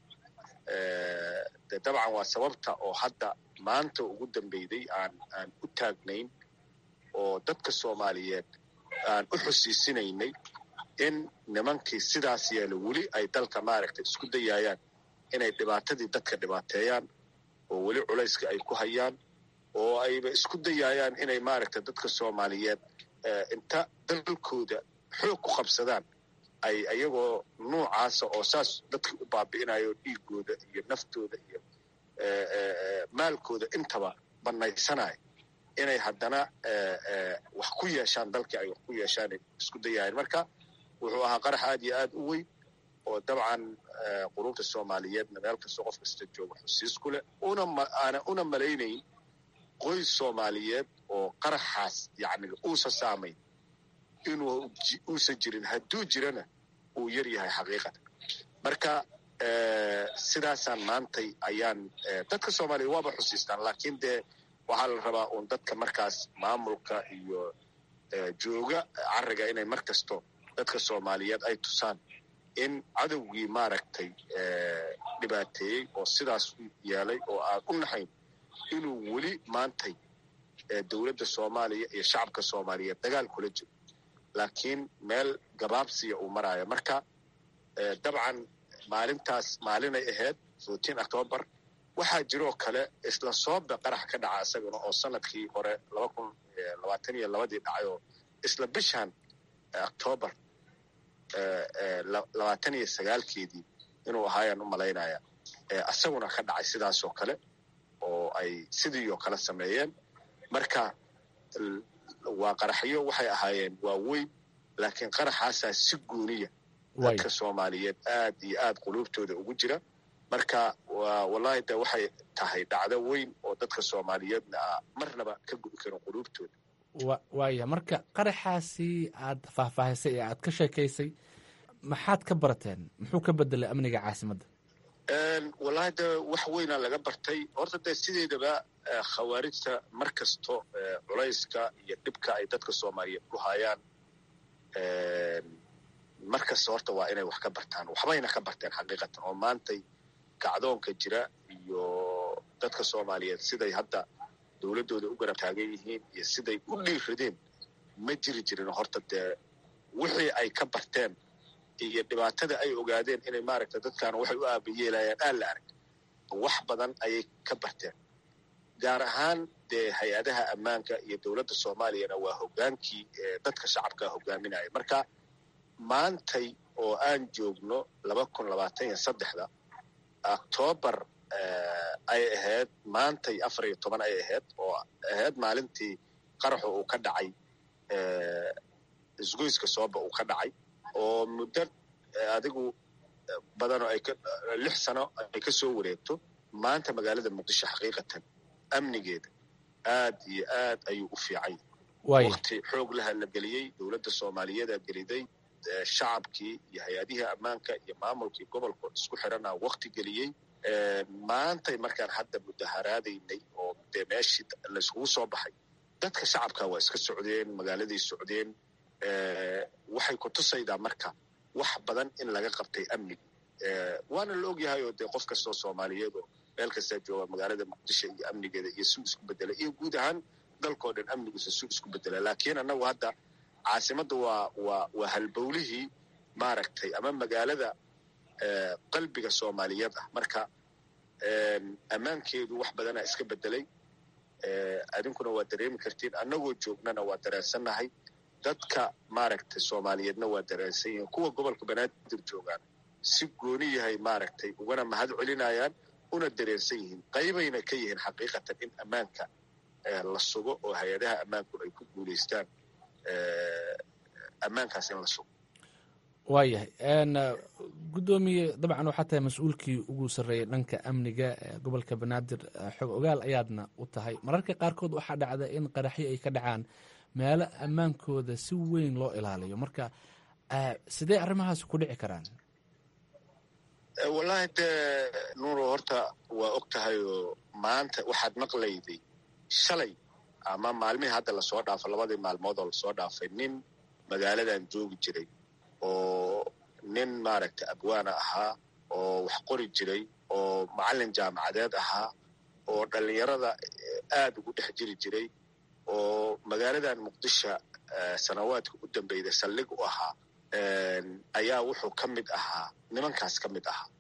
de dabcan waa sababta oo hadda maanta ugu dambeyday aan aan u taagnayn oo dadka soomaaliyeed aan u xusiisinaynay in nimankii sidaas yeela weli ay dalka maaragtay isku dayaayaan inay dhibaatadii dadka dhibaateeyaan oo weli culayska ay ku hayaan oo ayba isku dayaayaan inay maaragtay dadka soomaaliyeed inta dalkooda xoog ku qabsadaan ay ayagoo nuucaasa oo saas dadkii u baabi'inayo dhiigooda iyo naftooda iyo maalkooda intaba bannaysanayo inay haddana wax ku yeeshaan dalkii ay wax ku yeeshaan isku dayaayeen marka wuxuu ahaa qarax aad iyo aad u weyn oo dabcan qurubta soomaaliyeedna meel kastoo qof kasta jooga xusiis ku leh unaana una malaynayn qoys soomaaliyeed oo qaraxaas yacni uusa saamayn inuu uusan jirin hadduu jirana uu yar yahay xaqiiqatan marka sidaasaan maantay ayaan dadka soomaaliya waaba xusiistaan laakiin dee waxaa la rabaa uun dadka markaas maamulka iyo jooga cariga inay mar kasto dadka soomaaliyeed ay tusaan in cadowgii maaragtay dhibaateeyey oo sidaas u yeelay oo aan u naxayn inuu weli maantay dowladda soomaaliya iyo shacabka soomaaliyeed dagaal kula jiro laakiin meel gabaabsiya uu maraayo marka dabcan maalintaas maalinay ahayd fourteen octoobar waxaa jiroo kale isla soobe qarax ka dhaca isagana oo sanadkii hore laba kun labaatan iyo labadii dhacay oo isla bishan octoobar labaatan iyo sagaalkeedii inuu ahaayaan u malaynaya isaguna ka dhacay sidaasoo kale oo ay sidii oo kale sameeyeen marka waa qaraxyo waxay ahaayeen waa weyn laakiin qaraxaasaa si gooniya dadka soomaaliyeed aad iyo aad quluubtooda ugu jira marka wallahi de waxay tahay dhacdo weyn oo dadka soomaaliyeedna a marnaba ka gubi karin quluubtooda waaya marka qaraxaasi aad faahfaahisay ee aad ka sheekaysay maxaad ka barateen muxuu ka bedelay amniga caasimadda wallahi de wax weynaa laga bartay horta dee sideedaba khawaarijta mar kasto culayska iyo dhibka ay dadka soomaaliyeed ku hayaan mar kasta horta waa inay wax ka bartaan waxbayna ka barteen xaqiiqatan oo maantay kacdoonka jira iyo dadka soomaaliyeed siday hadda dowladdooda u garab taagan yihiin iyo siday u dhiiradeen ma jiri jirin horta dee wixii ay ka barteen iyo dhibaatada ay ogaadeen inay maaragta dadkaana waxay u aabayeelayaan aan la arag wax badan ayay ka barteen gaar ahaan dee hay-adaha ammaanka iyo dowladda soomaaliyana waa hoggaankii dadka shacabka hogaaminaya marka maantay oo aan joogno laba kun labaatan iyo saddexda octoobar ay ahayd maantay afar iyo toban ay ahayd oo ahayd maalintii qaraxu uu ka dhacay isgoyska sooba uu ka dhacay oo muddo adigu badanoo ay lix sano ay ka soo wareegto maanta magaalada muqdisho xaqiiqatan amnigeeda aad iyo aad ayuu u fiican yahay wakti xoog laha la geliyey dowladda soomaaliyeeda geliday shacabkii iyo hay-adihii ammaanka iyo maamulkii gobolka isku xirana wakti geliyey maantay markaan hadda mudaharaadaynay oo dee meeshii layskugu soo baxay dadka shacabka waa iska socdeen magaaladay socdeen waxay ku tusaydaa marka wax badan in laga qabtay amniga waana la ogyahay oo dee qof kastoo soomaaliyeed oo meel kastaa jooga magaalada muqdisho iyo amnigeeda iyo suu isku bedela iyo guud ahaan dalkao dhan amnigiisa suu isku bedela laakiin annagu hadda caasimadda waa waa waa halbowlihii maaragtay ama magaalada qalbiga soomaaliyeed ah marka ammaankeedu wax badanaa iska bedelay adinkuna waa dareemi kartiin annagoo joognana waa dareensannahay dadka maaragtay soomaaliyeedna waa dareensan yihiin kuwa gobolka banaadir joogaan si gooni yahay maaragtay ugana mahad celinayaan una dareersan yihiin qaybayna ka yihiin xaqiiqatan in ammaanka la sugo oo hay-adaha ammaanku ay ku guulaystaan ammaankaas in la sugo waayahay guddoomiye dabcan waxaa tahay mas-uulkii ugu sarreeyay dhanka amniga gobolka banaadir xog ogaal ayaadna u tahay mararka qaarkood waxaa dhacda in qaraxyo ay ka dhacaan meelo ammaankooda si weyn loo ilaaliyo marka sidee arrimahaas ku dhici karaan wallaahi dee nuuro horta waa og tahay oo maanta waxaad maqlayday shalay ama maalmihii hadda lasoo dhaafo labadii maalmood oo lasoo dhaafay nin magaaladan joogi jiray oo nin maaragtay abwaana ahaa oo wax qori jiray oo macallin jaamacadeed ahaa oo dhallinyarada aad ugu dhex jiri jiray oo magaaladan muqdisho sanawaadka u dambeyda saldhig u ahaa ayaa wuxuu ka mid ahaa nimankaas ka mid ahaa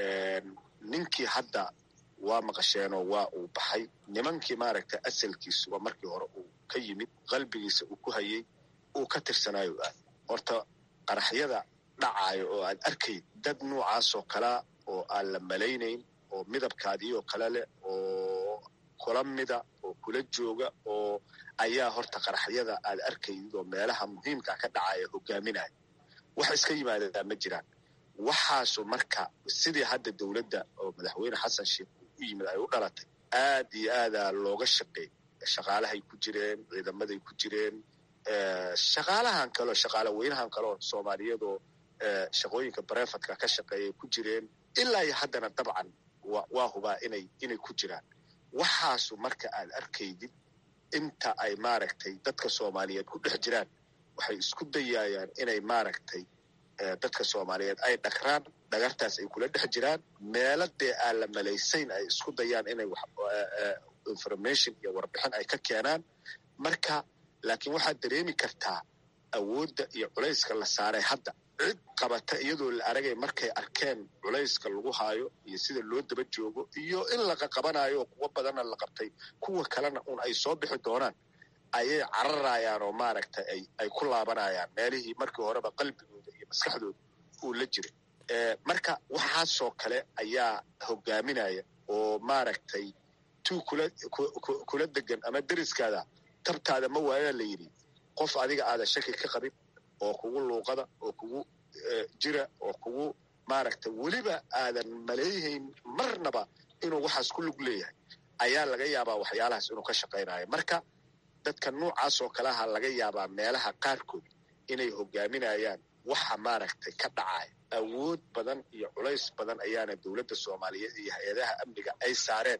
ninkii hadda waa maqasheenoo waa uu baxay nimankii maaragtay asalkiisuba markii hore uu ka yimid qalbigiisa uu ku hayey uu ka tirsanaayo aad horta qaraxyada dhacaayo oo aad arkayd dad noocaasoo kalea oo aan la malaynayn oo midabkaadiioo kale leh oo kula mida oo kula jooga oo ayaa horta qaraxyada aad arkaydid oo meelaha muhiimka ka dhacaya hogaaminaya wax iska yimaadadaa ma jiraan waxaasu marka sidii hadda dowladda oo madaxweyne xasan sheekh uu u yimid ay u dhalatay aad iyo aadaa looga shaqeey shaqaalahay ku jireen ciidamaday ku jireen shaqaalahan kaleo shaqaala weynahan kaleoo soomaaliyadoo shaqooyinka barefadka ka shaqeeyay ku jireen ilaa iyo haddana dabcan waa hubaa inay inay ku jiraan waxaasu marka aad arkaydid inta ay maaragtay dadka soomaaliyeed ku dhex jiraan waxay isku dayayaan inay maaragtay dadka soomaaliyeed ay dhagraan dhagartaas ay kula dhex jiraan meelo dee aan la malaysayn ay isku dayaan inay information iyo warbixin ay ka keenaan marka laakiin waxaad dareemi kartaa awoodda iyo culayska la saaray hadda cid qabata iyadoo la aragay markay arkeen culayska lagu haayo iyo sida loo daba joogo iyo in laqa qabanayo oo kuwo badanna la qabtay kuwa kalena un ay soo bixi doonaan ayay cararayaan oo maaragtay ay ay ku laabanayaan meelihii markii horeba qalbigooda iyo maskaxdooda uu la jiray marka waxaasoo kale ayaa hogaaminaya oo maaragtay tuu kula kula degan ama deriskaada tabtaada ma waayaa la yidhi qof adiga aadan shaki ka qabin oo kugu luuqada oo kugu jira oo kugu maaragtay weliba aadan maleeyahayn marnaba inuu waxaas ku lug leeyahay ayaa laga yaabaa waxyaalahaas inuu ka shaqaynayo marka dadka noocaasoo kaleha laga yaabaa meelaha qaarkood inay hogaaminayaan waxa maaragtay ka dhacaya awood badan iyo culays badan ayaana dowladda soomaaliyeed iyo hay-adaha amniga ay saareen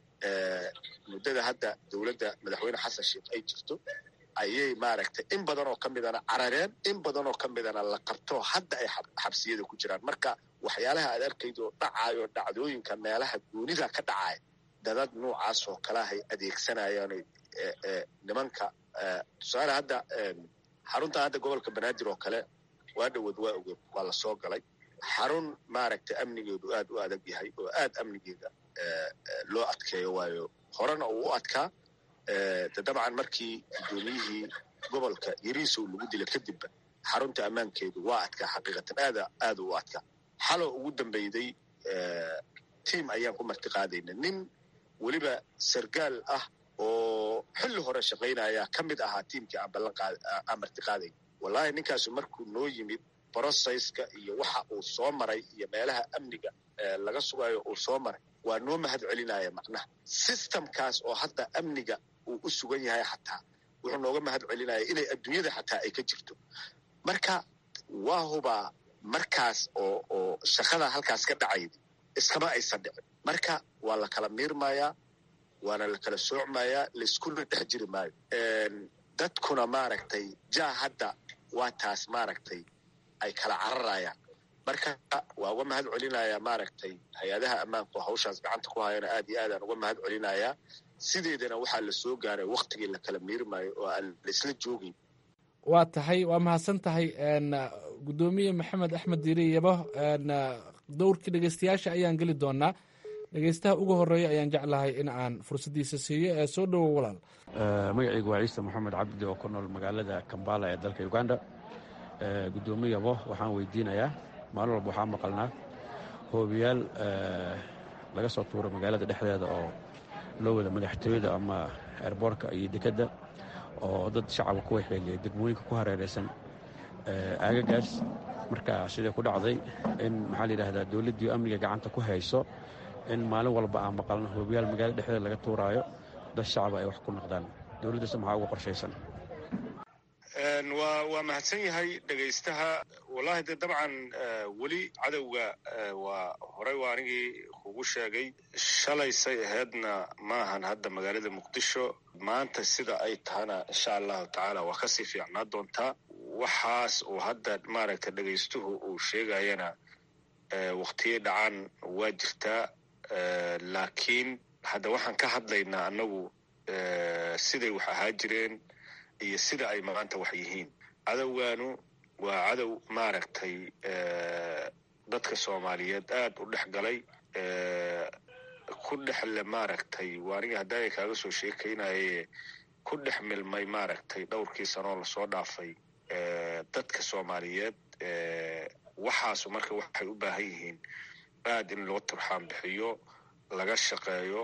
muddada hadda dowladda madaxweyne xasan sheekh ay jirto ayay maaragtay in badan oo ka midana carareen in badan oo ka midana la qabto hadda ay xabsiyada ku jiraan marka waxyaalaha aad arkayd oo dhacayo dhacdooyinka meelaha goonida ka dhacaya dadad noocaas oo kalahay adeegsanayaan nimanka tusaale hadda xarunta hadda gobolka banaadir oo kale waa dhowood waa ogeed waa la soo galay xarun maaragtay amnigeedu aad u adag yahay oo aad amnigeeda loo adkeeyo waayo horena uu u adkaa de dabcan markii guddoomiyihii gobolka yariisow lagu dila kadibba xarunta ammaankeedu waa adkaa xaqiiqatan aada aada u adkaa xaloo ugu dambeyday tiam ayaan ku martiqaadayna nin weliba sargaal ah oo xilli hore shaqaynaya ka mid ahaa tiimkii aan ballanaan martiqaadayn wallahi ninkaasu markuu noo yimid brocesska iyo waxa uu soo maray iyo meelaha amniga laga sugayo uu soo maray waa noo mahad celinaya macnaha systemkaas oo hadda amniga uu u sugan yahay xataa wuxuu nooga mahad celinaya inay adduunyada xataa ay ka jirto marka waa hubaa markaas oo oo shaqada halkaas ka dhacayd iskama aysan dhicin marka waa la kala miirmayaa waana la kala soocmayaa laiskuna dhex jiri maayo dadkuna maaragtay jaa hadda waa taas maaragtay ay kala cararayaan marka waa uga mahad celinayaa maaragtay hay-adaha ammaanku hawshaas gacanta ku hayana aad iyo aadaan uga mahad celinayaa sideedana waxaa la soo gaaray waktigii la kala miirmayo oo aan laisla joogeyn waa tahay waa mahadsan tahay guddoomiye maxamed axmed diiri yabo dowrkii dhegeystayaasha ayaan geli doonaa dhegeystaha ugu horeeya ayaan jeclahay in aan fursaddiisa siiyo ee soo dhowo walaal magacaygu waa ciise moxamed cabdi oo ku nool magaalada kambala ee dalka uganda guddoomiyabo waxaan weydiinayaa maalin walba waxaa maqalnaa hoobiyaal laga soo tuuro magaalada dhexdeeda oo loo wada madaxtooyada ama eerboorka iyo dekedda oo dad shacaba ku waxeeliyay degmooyinka ku hareeraysan aagagaas marka sidai ku dhacday in maxaa la yidhahdaa dowladdii amniga gacanta ku hayso in maalin walba aan maqalno hoobiyaal magaalada dhexdeeda laga tuuraayo dad shacaba ay wax ku noqdaan dowladdaas maxaa uga qorshaysan waa waa mahadsan yahay dhegaystaha wallahi de dabcan weli cadowga waa horey waa anigii kugu sheegay shalaysay ahaydna maahan hadda magaalada muqdisho maanta sida ay tahana insha allahu tacaala waa kasii fiicnaa doontaa waxaas uu hadda maaragta dhegaystuhu uu sheegayana waktiyo dhacan waa jirtaa laakiin hadda waxaan ka hadlaynaa annagu siday wax ahaa jireen iyo sida ay maanta wax yihiin cadowgaanu waa cadow maaragtay dadka soomaaliyeed aad u dhex galay ku dhexle maaragtay waa aniga haddaaya kaaga soo sheekaynaye ku dhex milmay maaragtay dhowrkii sanoo lasoo dhaafay dadka soomaaliyeed waxaasu marka waxay u baahan yihiin aad in loo turxaan bixiyo laga shaqeeyo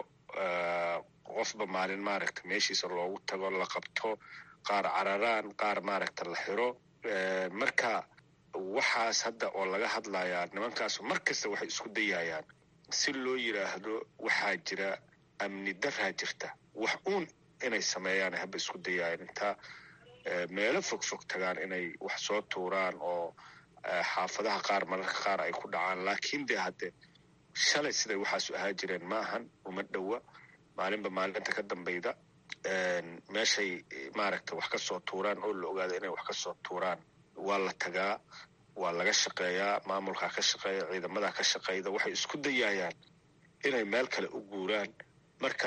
qofba maalin maaragta meeshiisa loogu tago la qabto qaar cararaan qaar maaragta la xiro marka waxaas hadda oo laga hadlayaa nimankaasu mar kasta waxay isku dayayaan si loo yidhaahdo waxaa jira amni daraa jirta wax uun inay sameeyaan haba isku dayayaan intaa meelo fog fog tagaan inay wax soo tuuraan oo xaafadaha qaar mararka qaar ay ku dhacaan laakiin de hadde shalay siday waxaasu ahaa jireen ma ahan uma dhowa maalinba maalinta ka dambayda meeshay maaragta wax ka soo tuuraan oo la ogaada inay wax ka soo tuuraan waa la tagaa waa laga shaqeeyaa maamulkaa ka shaqeeya ciidamadaa ka shaqeyda waxay isku dayayaan inay meel kale u guuraan marka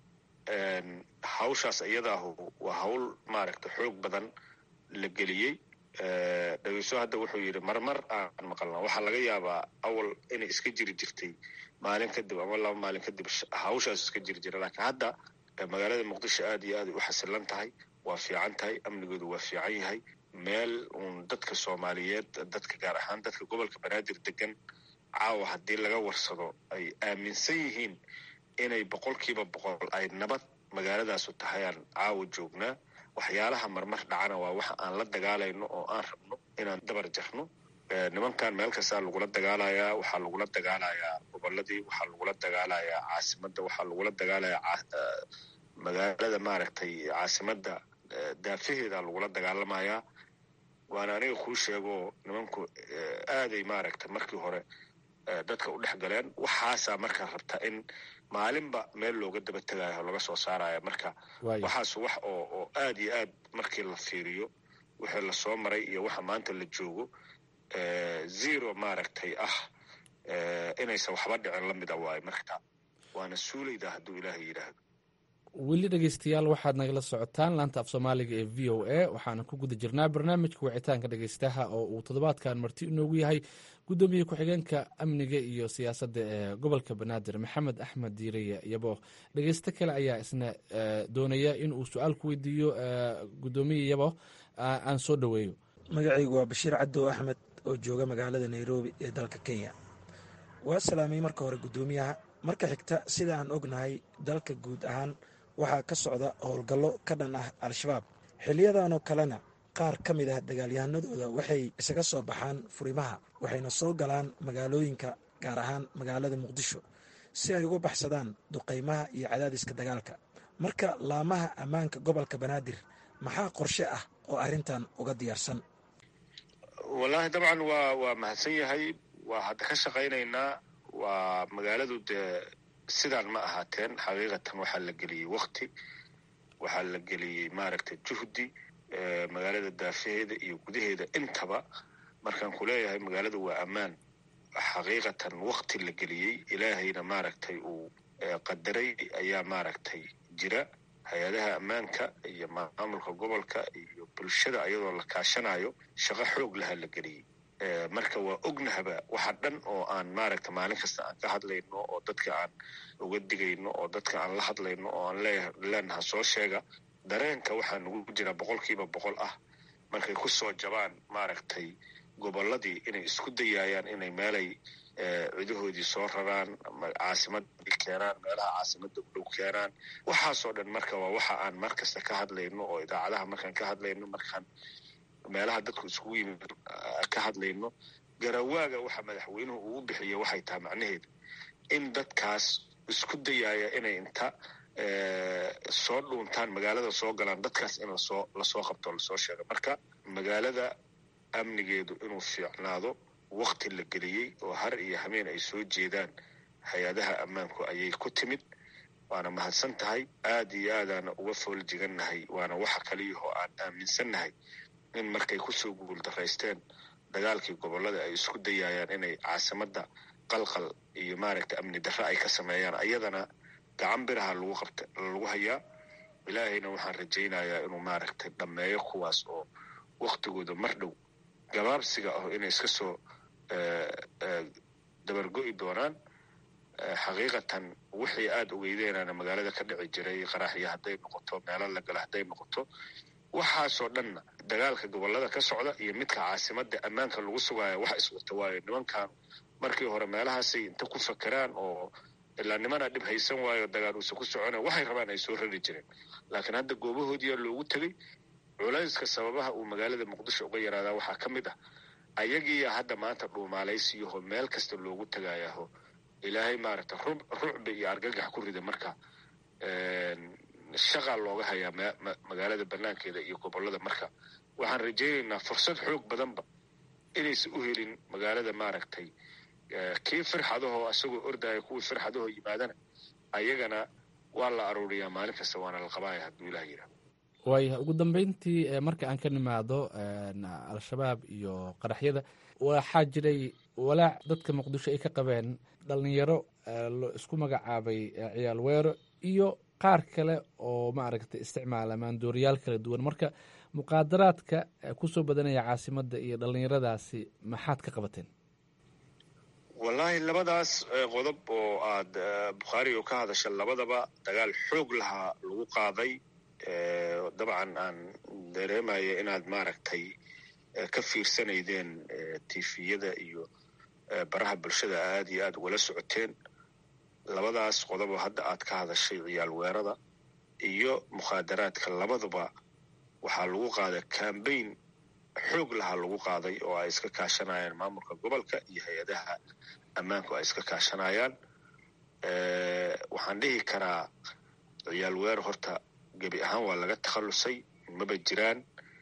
hawshaas iyadaahu waa hawl maaragta xoog badan la geliyey dhegeyso hadda wuxuu yidhi marmar aan maqalna waxaa laga yaabaa awal inay iska jiri jirtay maalin kadib ama laba maalin kadib hawshaas iska jiri jira laakiin hadda magaalada muqdisho aad iyo aaday u xasilan tahay waa fiican tahay amnigoodu waa fiican yahay meel uun dadka soomaaliyeed dadka gaar ahaan dadka gobolka banaadir degan caawa haddii laga warsado ay aaminsan yihiin inay boqolkiiba boqol ay nabad magaaladaasu tahayaan caawa joognaa waxyaalaha marmar dhacana waa waxa aan la dagaalayno oo aan rabno inaan dabar jarno nimankan meel kastaa lagula dagaalayaa waxaa lagula dagaalayaa goboladii waxaa lagula dagaalayaa caasimadda waxaa lagula dagaalayaa magaalada maaragtay caasimadda daafaheeda lagula dagaalamayaa waana aniga kuu sheego nimanku aaday maaragta markii hore dadka u dhex galeen waxaasaa markaa rabtaa in maalinba meel looga daba tegayo laga soo saaraya marka waxaas wax oo oo aad iyo aad markii la fiiriyo wixii lasoo maray iyo waxa maanta la joogo zero maaragtay ah inaysan waxba dhicin la mida waayo marka waana suulayda hadduu ilaahay yidhaahdo weli dhegeystayaal waxaad nagala socotaan laanta af soomaaliga ee v o a waxaana ku guda jirnaa barnaamijka wicitaanka dhegeystaha oo uu toddobaadkan marti inoogu yahay guddoomiye ku-xigeenka amniga iyo siyaasadda ee gobolka banaadir maxamed axmed diireye yabo dhegeysto kale ayaa isna doonaya in uu su-aal ku weydiiyo guddoomiye yabo aan soo dhoweeyo magacaygu waa bashiir cadow axmed oo jooga magaalada nairobi ee dalka kenya waa salaamay marka hore guddoomiyaha marka xigta sida aan ognahay dalka guud ahaan waxaa ka socda howlgallo ka dhan ah al-shabaab xiliyadanoo kalena qaar ka mid ah dagaalyahanadooda waxay isaga soo baxaan furimaha waxayna soo galaan magaalooyinka gaar ahaan magaalada muqdisho si ay uga baxsadaan duqaymaha iyo cadaadiska dagaalka marka laamaha ammaanka gobolka banaadir maxaa qorshe ah oo arrintan uga diyaarsan wallaahi dabcan waa waa mahadsan yahay waa hadda ka shaqaynaynaa waa magaaladu dee sidaan ma ahaateen xaqiiqatan waxaa la geliyey wakti waxaa la geliyey maaragtay juhdi magaalada daafaheeda iyo gudaheeda intaba markaan ku leeyahay magaaladu waa ammaan xaqiiqatan wakti la geliyey ilaahayna maaragtay uu qadaray ayaa maaragtay jira hay-adaha ammaanka iyo maamulka gobolka iyo bulshada ayadoo la kaashanayo shaqo xoog laha la geliyey marka waa ognahaba waxa dhan oo aan maaragta maalin kasta aan ka hadlayno oo dadka aan uga digayno oo dadka aan la hadlayno oo aan leenaha soo sheega dareenka waxaa nugu jira boqolkiiba boqol ah markay ku soo jabaan maaragtay gobolladii inay isku dayayaan inay meelay cidahoodii soo raraan caasimadii keenaan meelaha caasimada u dhow keenaan waxaasoo dhan marka waa waxa aan mar kasta ka hadlayno oo idaacadaha markaan ka hadlayno markaan meelaha dadku iskugu yimid ka hadlayno garawaaga waxa madaxweynuhu ugu bixiya waxay tahay macnaheedu in dadkaas isku dayaaya inay inta soo dhuuntaan magaalada soo galaan dadkaas in lasoo lasoo qabto lasoo sheego marka magaalada amnigeedu inuu fiicnaado wakti la geliyey oo har iyo hameen ay soo jeedaan hay-adaha ammaanku ayay ku timid waana mahadsan tahay aad iyo aadaana uga fool jigannahay waana waxa kaliyahoo aan aaminsannahay in markay kusoo guuldaraysteen dagaalkii gobollada ay isku dayaayaan inay caasimadda qalqal iyo maaragta amni darre ay ka sameeyaan ayadana gacan biraha lagu qabta lagu hayaa ilaahayna waxaan rajaynayaa inuu maaragtay dhammeeyo kuwaas oo waktigooda mar dhow gabaabsiga ah inay iska soo dabargo'i doonaan xaqiiqatan wixii aada ogeydeynana magaalada ka dhici jiray qaraxyo hadday noqoto meelo la gala hadday noqoto waxaasoo dhanna dagaalka gobollada ka socda iyo midka caasimadda ammaanka lagu sugaayo wax iswata waayo nimankan markii hore meelahaasay inta ku fakeraan oo ilaa nimana dhib haysan waayo dagaal uusa ku socona waxay rabaan ay soo rari jireen laakiin hadda goobahoodiyaa loogu tegey culayska sababaha uu magaalada muqdisho uga yaraadaa waxaa ka mid ah ayagiiya hadda maanta dhuumaalaysiyaho meel kasta loogu tagayaho ilaahay maaragta rucbi iyo argagax ku rida marka shaqaa looga hayaa magaalada banaankeeda iyo gobollada marka waxaan rajaynaynaa fursad xoog badanba inaysan u helin magaalada maaragtay kii firxadahoo isagoo ordaya kuwii firxadahoo yimaadana ayagana waa la aruuriyaa maalin kasta waana la qabaaya hadduu ilaah yidhaah waaya ugu dambeyntii marka aan ka nimaado al-shabaab iyo qaraxyada waxaa jiray walaac dadka muqdisho ay ka qabeen dhalinyaro isku magacaabay ciyaal weero iyo qaar kale oo maaragtay isticmaala maandooriyaal kala duwan marka muqaadaraadka kusoo badanaya caasimadda iyo dhallinyaradaasi maxaad ka qabateen wallaahi labadaas qodob oo aad bukhaari oo ka hadasha labadaba dagaal xoog lahaa lagu qaaday dabcan aan dareemaya inaad maaragtay ka fiirsanaydeen tifiyada iyo baraha bulshada aad iyo aad ugala socoteen labadaas qodob oo hadda aad ka hadashay ciyaal weerada iyo mukhaadaraadka labaduba waxaa lagu qaaday cambaign xoog lahaa lagu qaaday oo ay iska kaashanayaan maamulka gobolka iyo hay-adaha ammaanku ay iska kaashanayaan waxaan dhihi karaa ciyaal weerar horta gebi ahaan waa laga takhallusay maba jiraan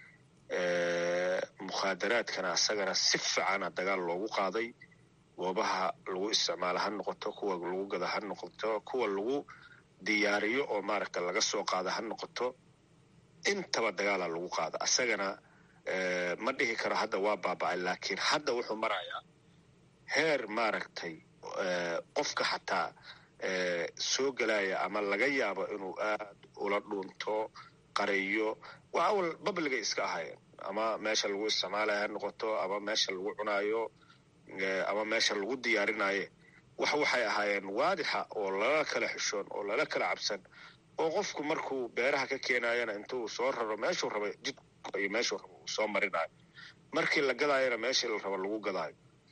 mukhaadaraadkana asagana si fiicana dagaal loogu qaaday goobaha lagu isticmaalo ha noqoto kuwa lagu gada ha noqoto kuwa lagu diyaariyo oo maaragta laga soo qaada ha noqoto intaba dagaala lagu qaada asagana ma dhihi karo hadda waa baaba'ay laakiin hadda wuxuu marayaa heer maaragtay qofka xataa soo gelaya ama laga yaabo inuu aad ula dhuunto qariyo waa awal babligay iska ahaayeen ama meesha lagu isticmaalaya ha noqoto ama meesha lagu cunaayo ama meesha lagu diyaarinaye wax waxay ahaayeen waadixa oo lala kala xishoon oo lala kala cabsan oo qofku markuu beeraha ka keenayana intuu soo raro meeshuu raba jidku iyo meeshuu raba uu soo marinayo markii la gadaayana meeshii la raba lagu gadaayo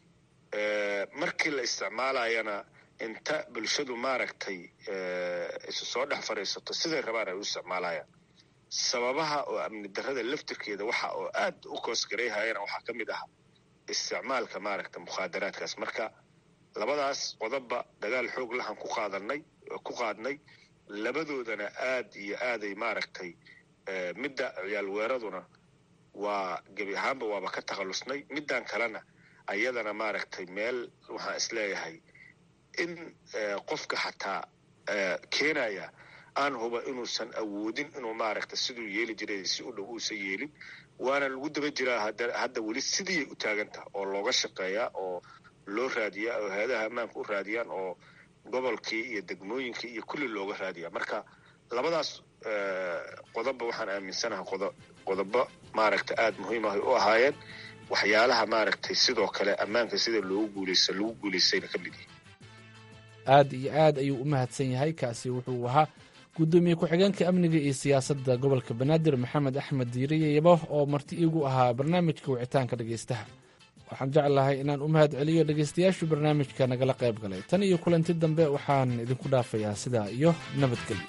markii la isticmaalayana inta bulshadu maaragtay isu soo dhex fadhiisato siday rabaan ay u isticmaalayaan sababaha oo amni darrada laftirkeeda waxa oo aad u koosgarayhayana waxaa ka mid ah isticmaalka maaragta mukhaadaraadkaas marka labadaas qodobba dagaal xoog lahan ku qaadanay ku qaadnay labadoodana aad iyo aaday maaragtay midda ciyaal weeraduna waa gebi ahaanba waaba ka takhallusnay middan kalena ayadana maaragtay meel waxaan isleeyahay in qofka xataa keenaya aan huba inuusan awoodin inuu maaragta siduu yeeli jiray si u dhow uusan yeelin waana lagu daba jiraa hadda weli sidiiyay u taagantaha oo looga shaqeeyaa oo loo raadiyaa oo hay-adaha ammaanka u raadiyaan oo gobolkii iyo degmooyinkii iyo kulli looga raadiyaa marka labadaas qodobba waxaan aaminsanaha qodobo maaragta aada muhiim ahay u ahaayeen waxyaalaha maaragtay sidoo kale ammaanka sida loogu guuleysa lagu guuleystayna ka mid yihi aad iyo aad ayuu u mahadsan yahay kaasi wuxuu ahaa guddoomiye ku-xigeenka amniga iyo siyaasadda gobolka banaadir maxamed axmed diiriye yabo oo marti iigu ahaa barnaamijka wicitaanka dhegaystaha waxaan jeclahay inaan u mahad celiyo dhegaystayaashu barnaamijka nagala qayb galay tan iyo kulanti dambe waxaan idinku dhaafayaa sidaa iyo nabadgelyo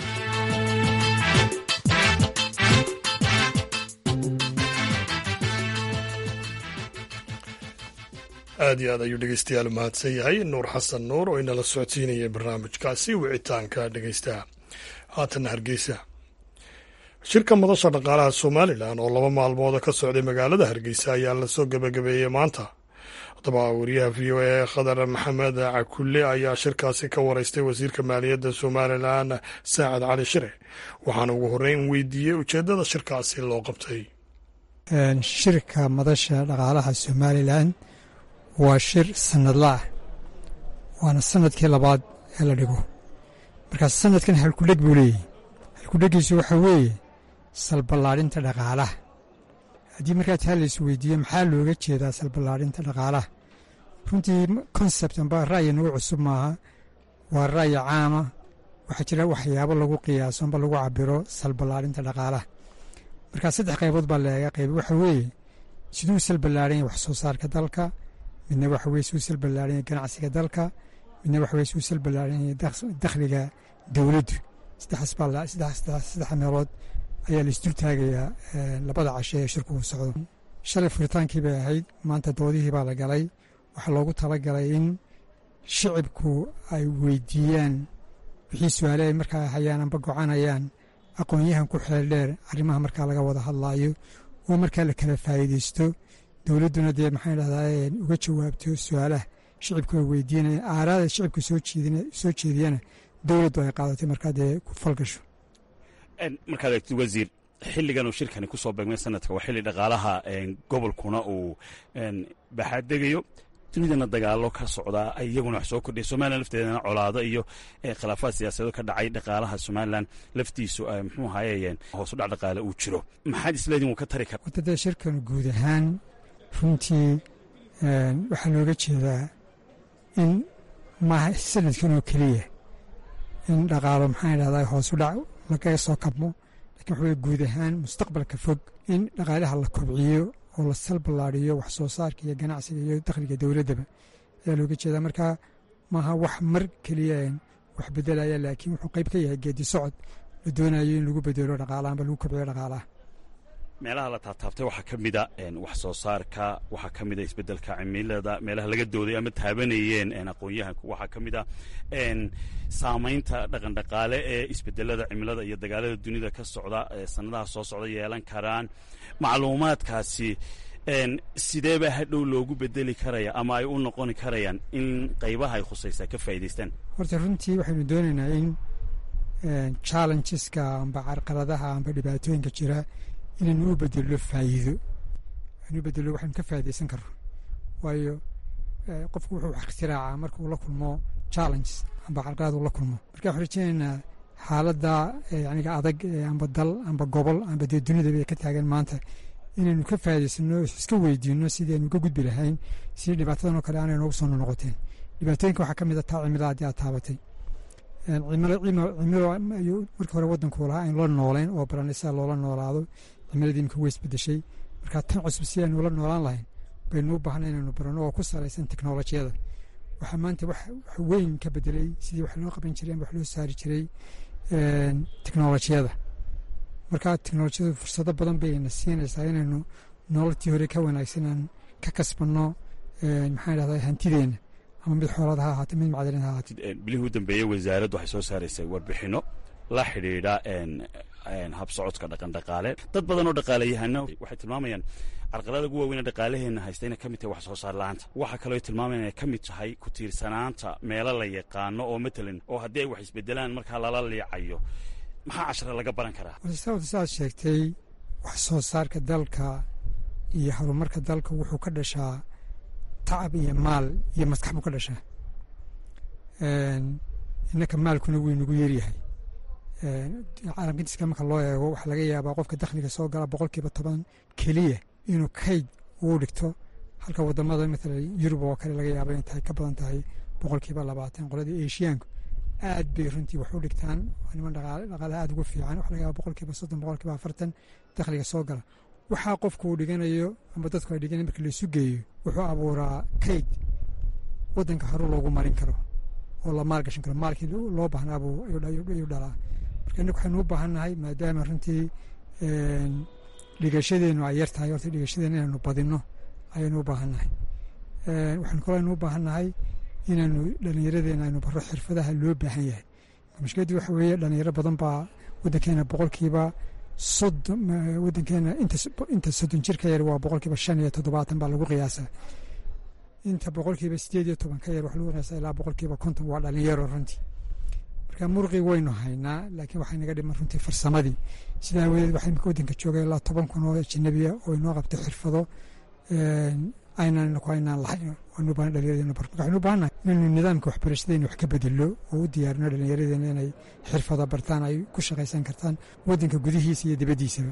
aad iyo aad ayuu dhegeystayaal mahadsan yahay nuur xasan nuur oo inala socodsiinaya barnaamijkaasi wicitaanka dhegeystaha haatanna hargeysa shirka madasha dhaqaalaha somalilan oo laba maalmooda ka socday magaalada hargeysa ayaa lasoo gebagabeeyey maanta haddaba wariyaha v o a khadar maxamed cakulle ayaa shirkaasi ka wareystay wasiirka maaliyadda somalilan saacad cali shire waxaana ugu horreyn weydiiyey ujeeddada shirkaasi loo qabtay shirka madasha dhaqaalaha somalilan waa shir sanadla ah waana sanadkii labaad ee la dhigo markaas sanadkan halkudheg buu leeyahy halkudhegiisu waxaa weeye salballaadhinta dhaqaalaha haddii markaa taa lais weydiiyo maxaa looga jeedaa salballaadhinta dhaqaalaha runtii konsept amba ra'yi nagu cusub maaha waa ra'yi caama waxaa jira waxyaabo lagu qiyaaso amba lagu cabiro salballaadhinta dhaqaalaha markaa saddex qaybood baa leega qayb waxa weeye siduu salballaadhan yahay wax soo saarka dalka midna waxa weye suu salballaadhan yahay ganacsiga dalka midna waxa weye suu salballaadhan yahay dakhliga dowladdu saddexaas baa saddex meelood ayaa la isdul taagayaa labada cashe ee shirku uu socdo shalay furitaankii bay ahayd maanta doodihii baa la galay waxaa loogu talagalay in shicibku ay weydiiyaan wixii su-aale ay markaa hayaan amba gocanayaan aqoon-yahan ku xeel dheer arrimaha markaa laga wada hadlaayo oo markaa la kala faa'iideysto dowladduna dee maxaan dhahdaa uga jawaabto su-aalaha shicibku ay weydiinayaan aaraada shicibka soo jeediyana dowladdu ay qaadatay markaa dee ku falgasho markaad eegtid wasiir xilligan uu shirkani ku soo beegmay sanadka waa xilli dhaqaalaha gobolkuna uu baxaadegayo dunidana dagaalo ka socdaa ay iyaguna wax soo kordhiya somalilan lafteedana colaado iyo khilaafaad siyaasadeed ka dhacay dhaqaalaha somalilan laftiisu muxuu ahayeen hoos u dhac dhaqaale uu jiro maxaad isleediin wuu ka tari kara wadada shirkan guud ahaan runtii waxaa looga jeedaa in maaha sanadkan oo keliya in dhaqaalo maxaan dhahdaa hoos u dhac lagaga soo kabmo lakin waxa weye guud ahaan mustaqbalka fog in dhaqaalaha la kobciyo oo la salballaadiyo wax soo saarka iyo ganacsiga iyo dakhliga dowladdaba ayaa looga jeedaa marka maaha wax mar keliya wax bedelaya laakiin wuxuu qayb ka yahay geedi socod la doonayo in lagu bedelo dhaqaalaha amba lagu kobciyo dhaqaalaha meelaha la taabtaabtay waxaa ka mida wax soo saarka waxaa ka mida isbeddelka cimilada meelaha laga dooday ama taabanayeen aqoon-yahanku waxaa ka mida saamaynta dhaqandhaqaale ee isbedelada cimilada iyo dagaalada dunida ka socda sanadaha soo socda yeelan karaan macluumaadkaasi sideebaa hadhow loogu bedeli karaya ama ay u noqoni karayaan in qaybaha ay khusaysaa ka faa'idaystaan horta runtii waxaynu doonaynaa in challengeska amba carqaladaha amba dhibaatooyinka jira inaynu u bedello faa'iido anu bedelo waxaynu ka faa'iidaysan karno waayo qofku wuxuu wax ikhtiraacaa marka uu la kulmo challenges amba carqalad uu la kulmo marka waxaan rajeynaynaa xaaladda yaniga adag amba dal amba gobol amba dee dunidaba ka taagan maanta inaynu ka faa'idaysano iska weydiino sidii aynu uga gudbi lahayn si dhibaatadan oo kale aanay noogu soo noqoteen dhibaatooyinka waxaa ka mid a taa cimilada haddii aad taabatay cimilo ayuu markii hore waddanku lahaa aynu la nooleyn oo baranay sida loola noolaado cimiladii imika way isbedeshay marka tan cusub si aynu ula noolaan lahayn baynu u baahna inaynu barano oo ku salaysan teknolojiyada waxaa maanta wax weyn ka bedelay sidii wax loo qaban jiray ama wax loo saari jiray teknolojiyada marka teknolojiyadu fursado badan bayna siinaysaa inaynu nololtii hore ka wanaagsanaan ka kasbanno maxaan dhahdaa hantideena ama mid xoolaad ha ahaate mid macdalin ha ahaate bilihii u dambeeyey wasaaraddu waxay soo saaraysay warbixinno la xidhiidha habsocodka dhaqandhaqaale dad badan oo dhaqaalayahana waxay tilmaamayaan carqalada ugu waaweyn dhaqaalaheenna haysta inay ka mid tahay wax soo saar la-aanta waxaa kaloo tilmaamayaan inay ka mid tahay ku tiirsanaanta meelo la yaqaano oo matalan oo haddii ay wax isbedelaan markaa lala liicayo maxaa cashare laga baran karaa saad sheegtay wax soo saarka dalka iyo horumarka dalka wuxuu ka dhashaa tacab iyo maal iyo maskax buu ka dhashaa innaka maalkuna wuu inagu yaryahay caalamkadiska marka loo eego waxaa laga yaabaa qofka dakhliga soo gala boqolkiiba toban keliya inuu kayd uu dhigto halka wadamada matala yurub oo kale laga yaaba inay tahay ka badan tahay boqolkiiba labaatan qoladii eshiyaanku aad bay runtii wax u dhigtaan niman dhaqaalaha aad ugu fiican waxa laga yaaba boqolkiiba soddon boqolkiiba afartan dakhliga soo gala waxaa qofku uu dhiganayo ama dadku ay dhiganayo marka laysu geeyo wuxuu abuuraa kayd waddanka hore loogu marin karo oo la maalgashan karo maalkii loo baahnaa buu ayuu dhalaa marka innagu waxaynu u baahan nahay maadaama runtii dhigashadeennu ay yar tahay horta dhigashadeenna inaynu badinno ayaynu u baahan nahay waxaynu kaloo aynu u baahan nahay inaynu dhallinyaradeenna aynu barro xirfadaha loo baahan yahay mushkiladii waxa weeye dhallinyaro badan baa waddankeena boqolkiiba soddon waddankeena inta soddon jir ka yar waa boqolkiiba shan iyo toddobaatan baa lagu qiyaasaa inta boqolkiiba sideed iyo toban ka yar waxa lagu qiyaasaa ilaa boqolkiiba konton waa dhalinyaro runtii marka murqii waynu haynaa laakiin waxay naga dhiman runtii farsamadii sidaa awadeed waxaa imika waddanka jooga ilaa toban kun oo ajanabiya oo inoo qabtay xirfado aynaan ku aynaan lahayn waanu baahan dhallinyaradeenna bar marka waxaynu u baahannahay inaynu nidaamka waxbarashadeena wax ka bedello oo u diyaarino dhallinyaradeena inay xirfado bartaan ay ku shaqaysan kartaan waddanka gudihiisa iyo dibaddiisaba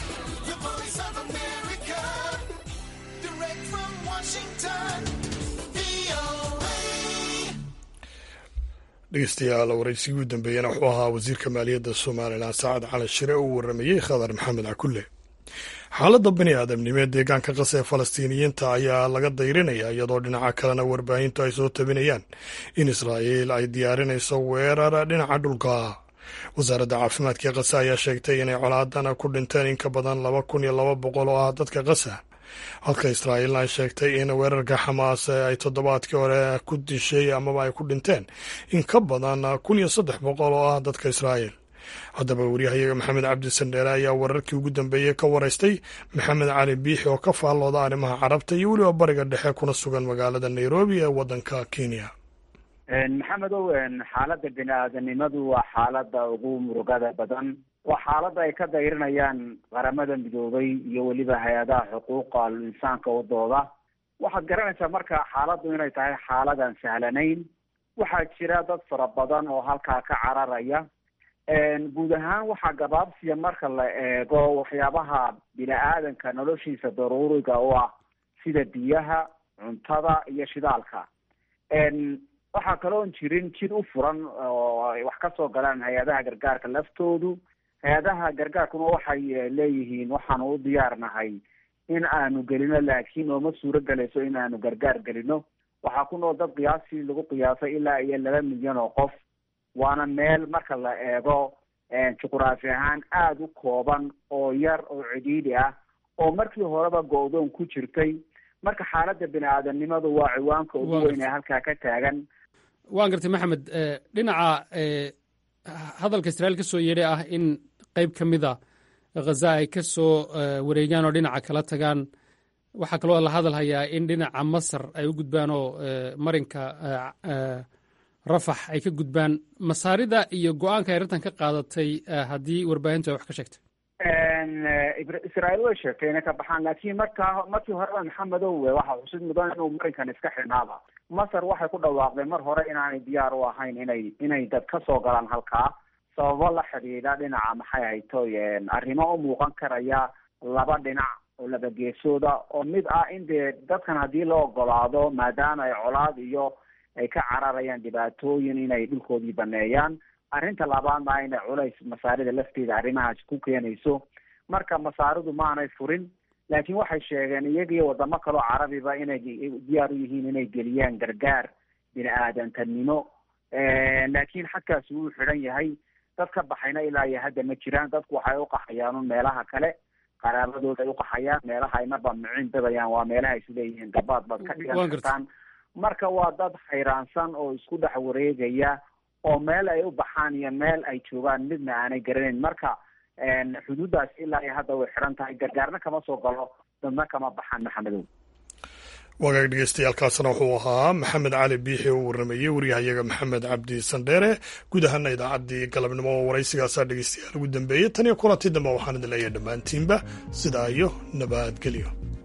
dhegeystayaal waraysigii u dambeeyana wuxuu ahaa wasiirka maaliyadda somalilan sacad cali shire uu waramayey khadar maxamed cakulle xaaladda bani aadamnimo ee deegaanka qasa ee falastiiniyiinta ayaa laga dayrinaya iyadoo dhinaca kalena warbaahintu ay soo tabinayaan in israa'iil ay diyaarinayso weerar dhinaca dhulka wasaaradda caafimaadka ee qasa ayaa sheegtay inay colaadan ku dhinteen in ka badan laba kun iyo laba boqol oo ah dadka qasa halka israa'iilna ay sheegtay in weerarka xamaas ay toddobaadkii hore ku dishay amaba ay ku dhinteen in ka badan kun iyo saddex boqol oo ah dadka israa'iil haddaba waryahayaga maxamed cabdi sandheere ayaa wararkii ugu dambeeyey ka waraystay maxamed cali biixi oo ka faallooda arrimaha carabta iyo weliba bariga dhexe kuna sugan magaalada nairobi ee waddanka kenya maxamedow xaaladda bini aadanimadu waa xaaladda ugu murugada badan waa xaaladda ay ka dayrinayaan qaramada midoobay iyo weliba hay-adaha xuquuqa insaanka wadooda waxaad garanaysaa marka xaaladdu inay tahay xaaladan sahlanayn waxaa jira dad fara badan oo halkaa ka cararaya guud ahaan waxaa gabaabsiya marka la eego waxyaabaha bini aadanka noloshiisa daruuriga u ah sida biyaha cuntada iyo shidaalka waxaa kaloon jirin jid u furan oo ay wax kasoo galaan hay-adaha gargaarka laftoodu hay-adaha gargaarkuna waxay leeyihiin waxaanu u diyaarnahay in aanu gelino laakiin ooma suuro gelayso in aanu gargaar gelino waxaa ku nool dad qiyaastii lagu qiyaasay ilaa iyo laba milyan oo qof waana meel marka la eego juqraafi ahaan aada u kooban oo yar oo cidhiidhi ah oo markii horeba go-doon ku jirtay marka xaaladda bini aadanimadu waa ciwaanka ugu weyn ee halkaa ka taagan waan gartay maxamed dhinaca hadalka israa'iil ka soo yeedhay ah in qeyb ka mida khaza ay ka soo wareegaan oo dhinaca kala tagaan waxaa kaloo la hadal hayaa in dhinaca masar ay u gudbaan oo marinka rafax ay ka gudbaan masaarida iyo go-aanka ay arrintan ka qaadatay haddii warbaahintu ay wax ka sheegtay israa'iil way sheegtay inay ka baxaan laakiin markaa markii horeba maxamedow waxaa xusid mudan inuu marinkan iska xidhnaaba masar waxay ku dhawaaqdeen mar hore inaanay diyaar u ahayn inay inay dad ka soo galaan halkaa sababo la xidhiidha dhinaca maxay hayto arrimo u muuqan karaya laba dhinac oo laba geesooda oo mid ah in dee dadkan haddii la ogolaado maadaama ay colaad iyo ay ka cararayaan dhibaatooyin inay dhulkoodii baneeyaan arrinta labaadna inay culays masaarida lafteeda arrimahaas ku keenayso marka masaaridu maanay furin laakiin waxay sheegeen iyagii wadamo kaloo carabiba inay diyaar u yihiin inay geliyaan gargaar bini aadantanimo laakiin xagkaasi wuu xidhan yahay dad ka baxayna ilaa iyo hadda ma jiraan dadku waxay uqaxayaan meelaha kale qaraabadooda ay uqaxayaan meelaha ay marba micin dadayaan waa meelaha isleeyihiin gabaad baad ka dhigan kartaan marka waa dad xayraansan oo isku dhex wareegaya oo meel ay u baxaan iyo meel ay joogaan midna aanay garanayn marka xuduuddaas ilaa iyo hadda way xidhan tahay gargaarna kama soo galo dadna kama baxaan maxamedow wagaag dhegeystayaaalkaasna wuxuu ahaa maxamed cali biixi oo waramayey waryahayaga maxamed cabdi sandheere guud ahaana idaacaddii galabnimo oo waraysigaasaa dhegeystayaal ugu dambeeyey tan iyo kulantii dambe waxaan idin leeyahay dhammaantiinba sidaa iyo nabadgelyo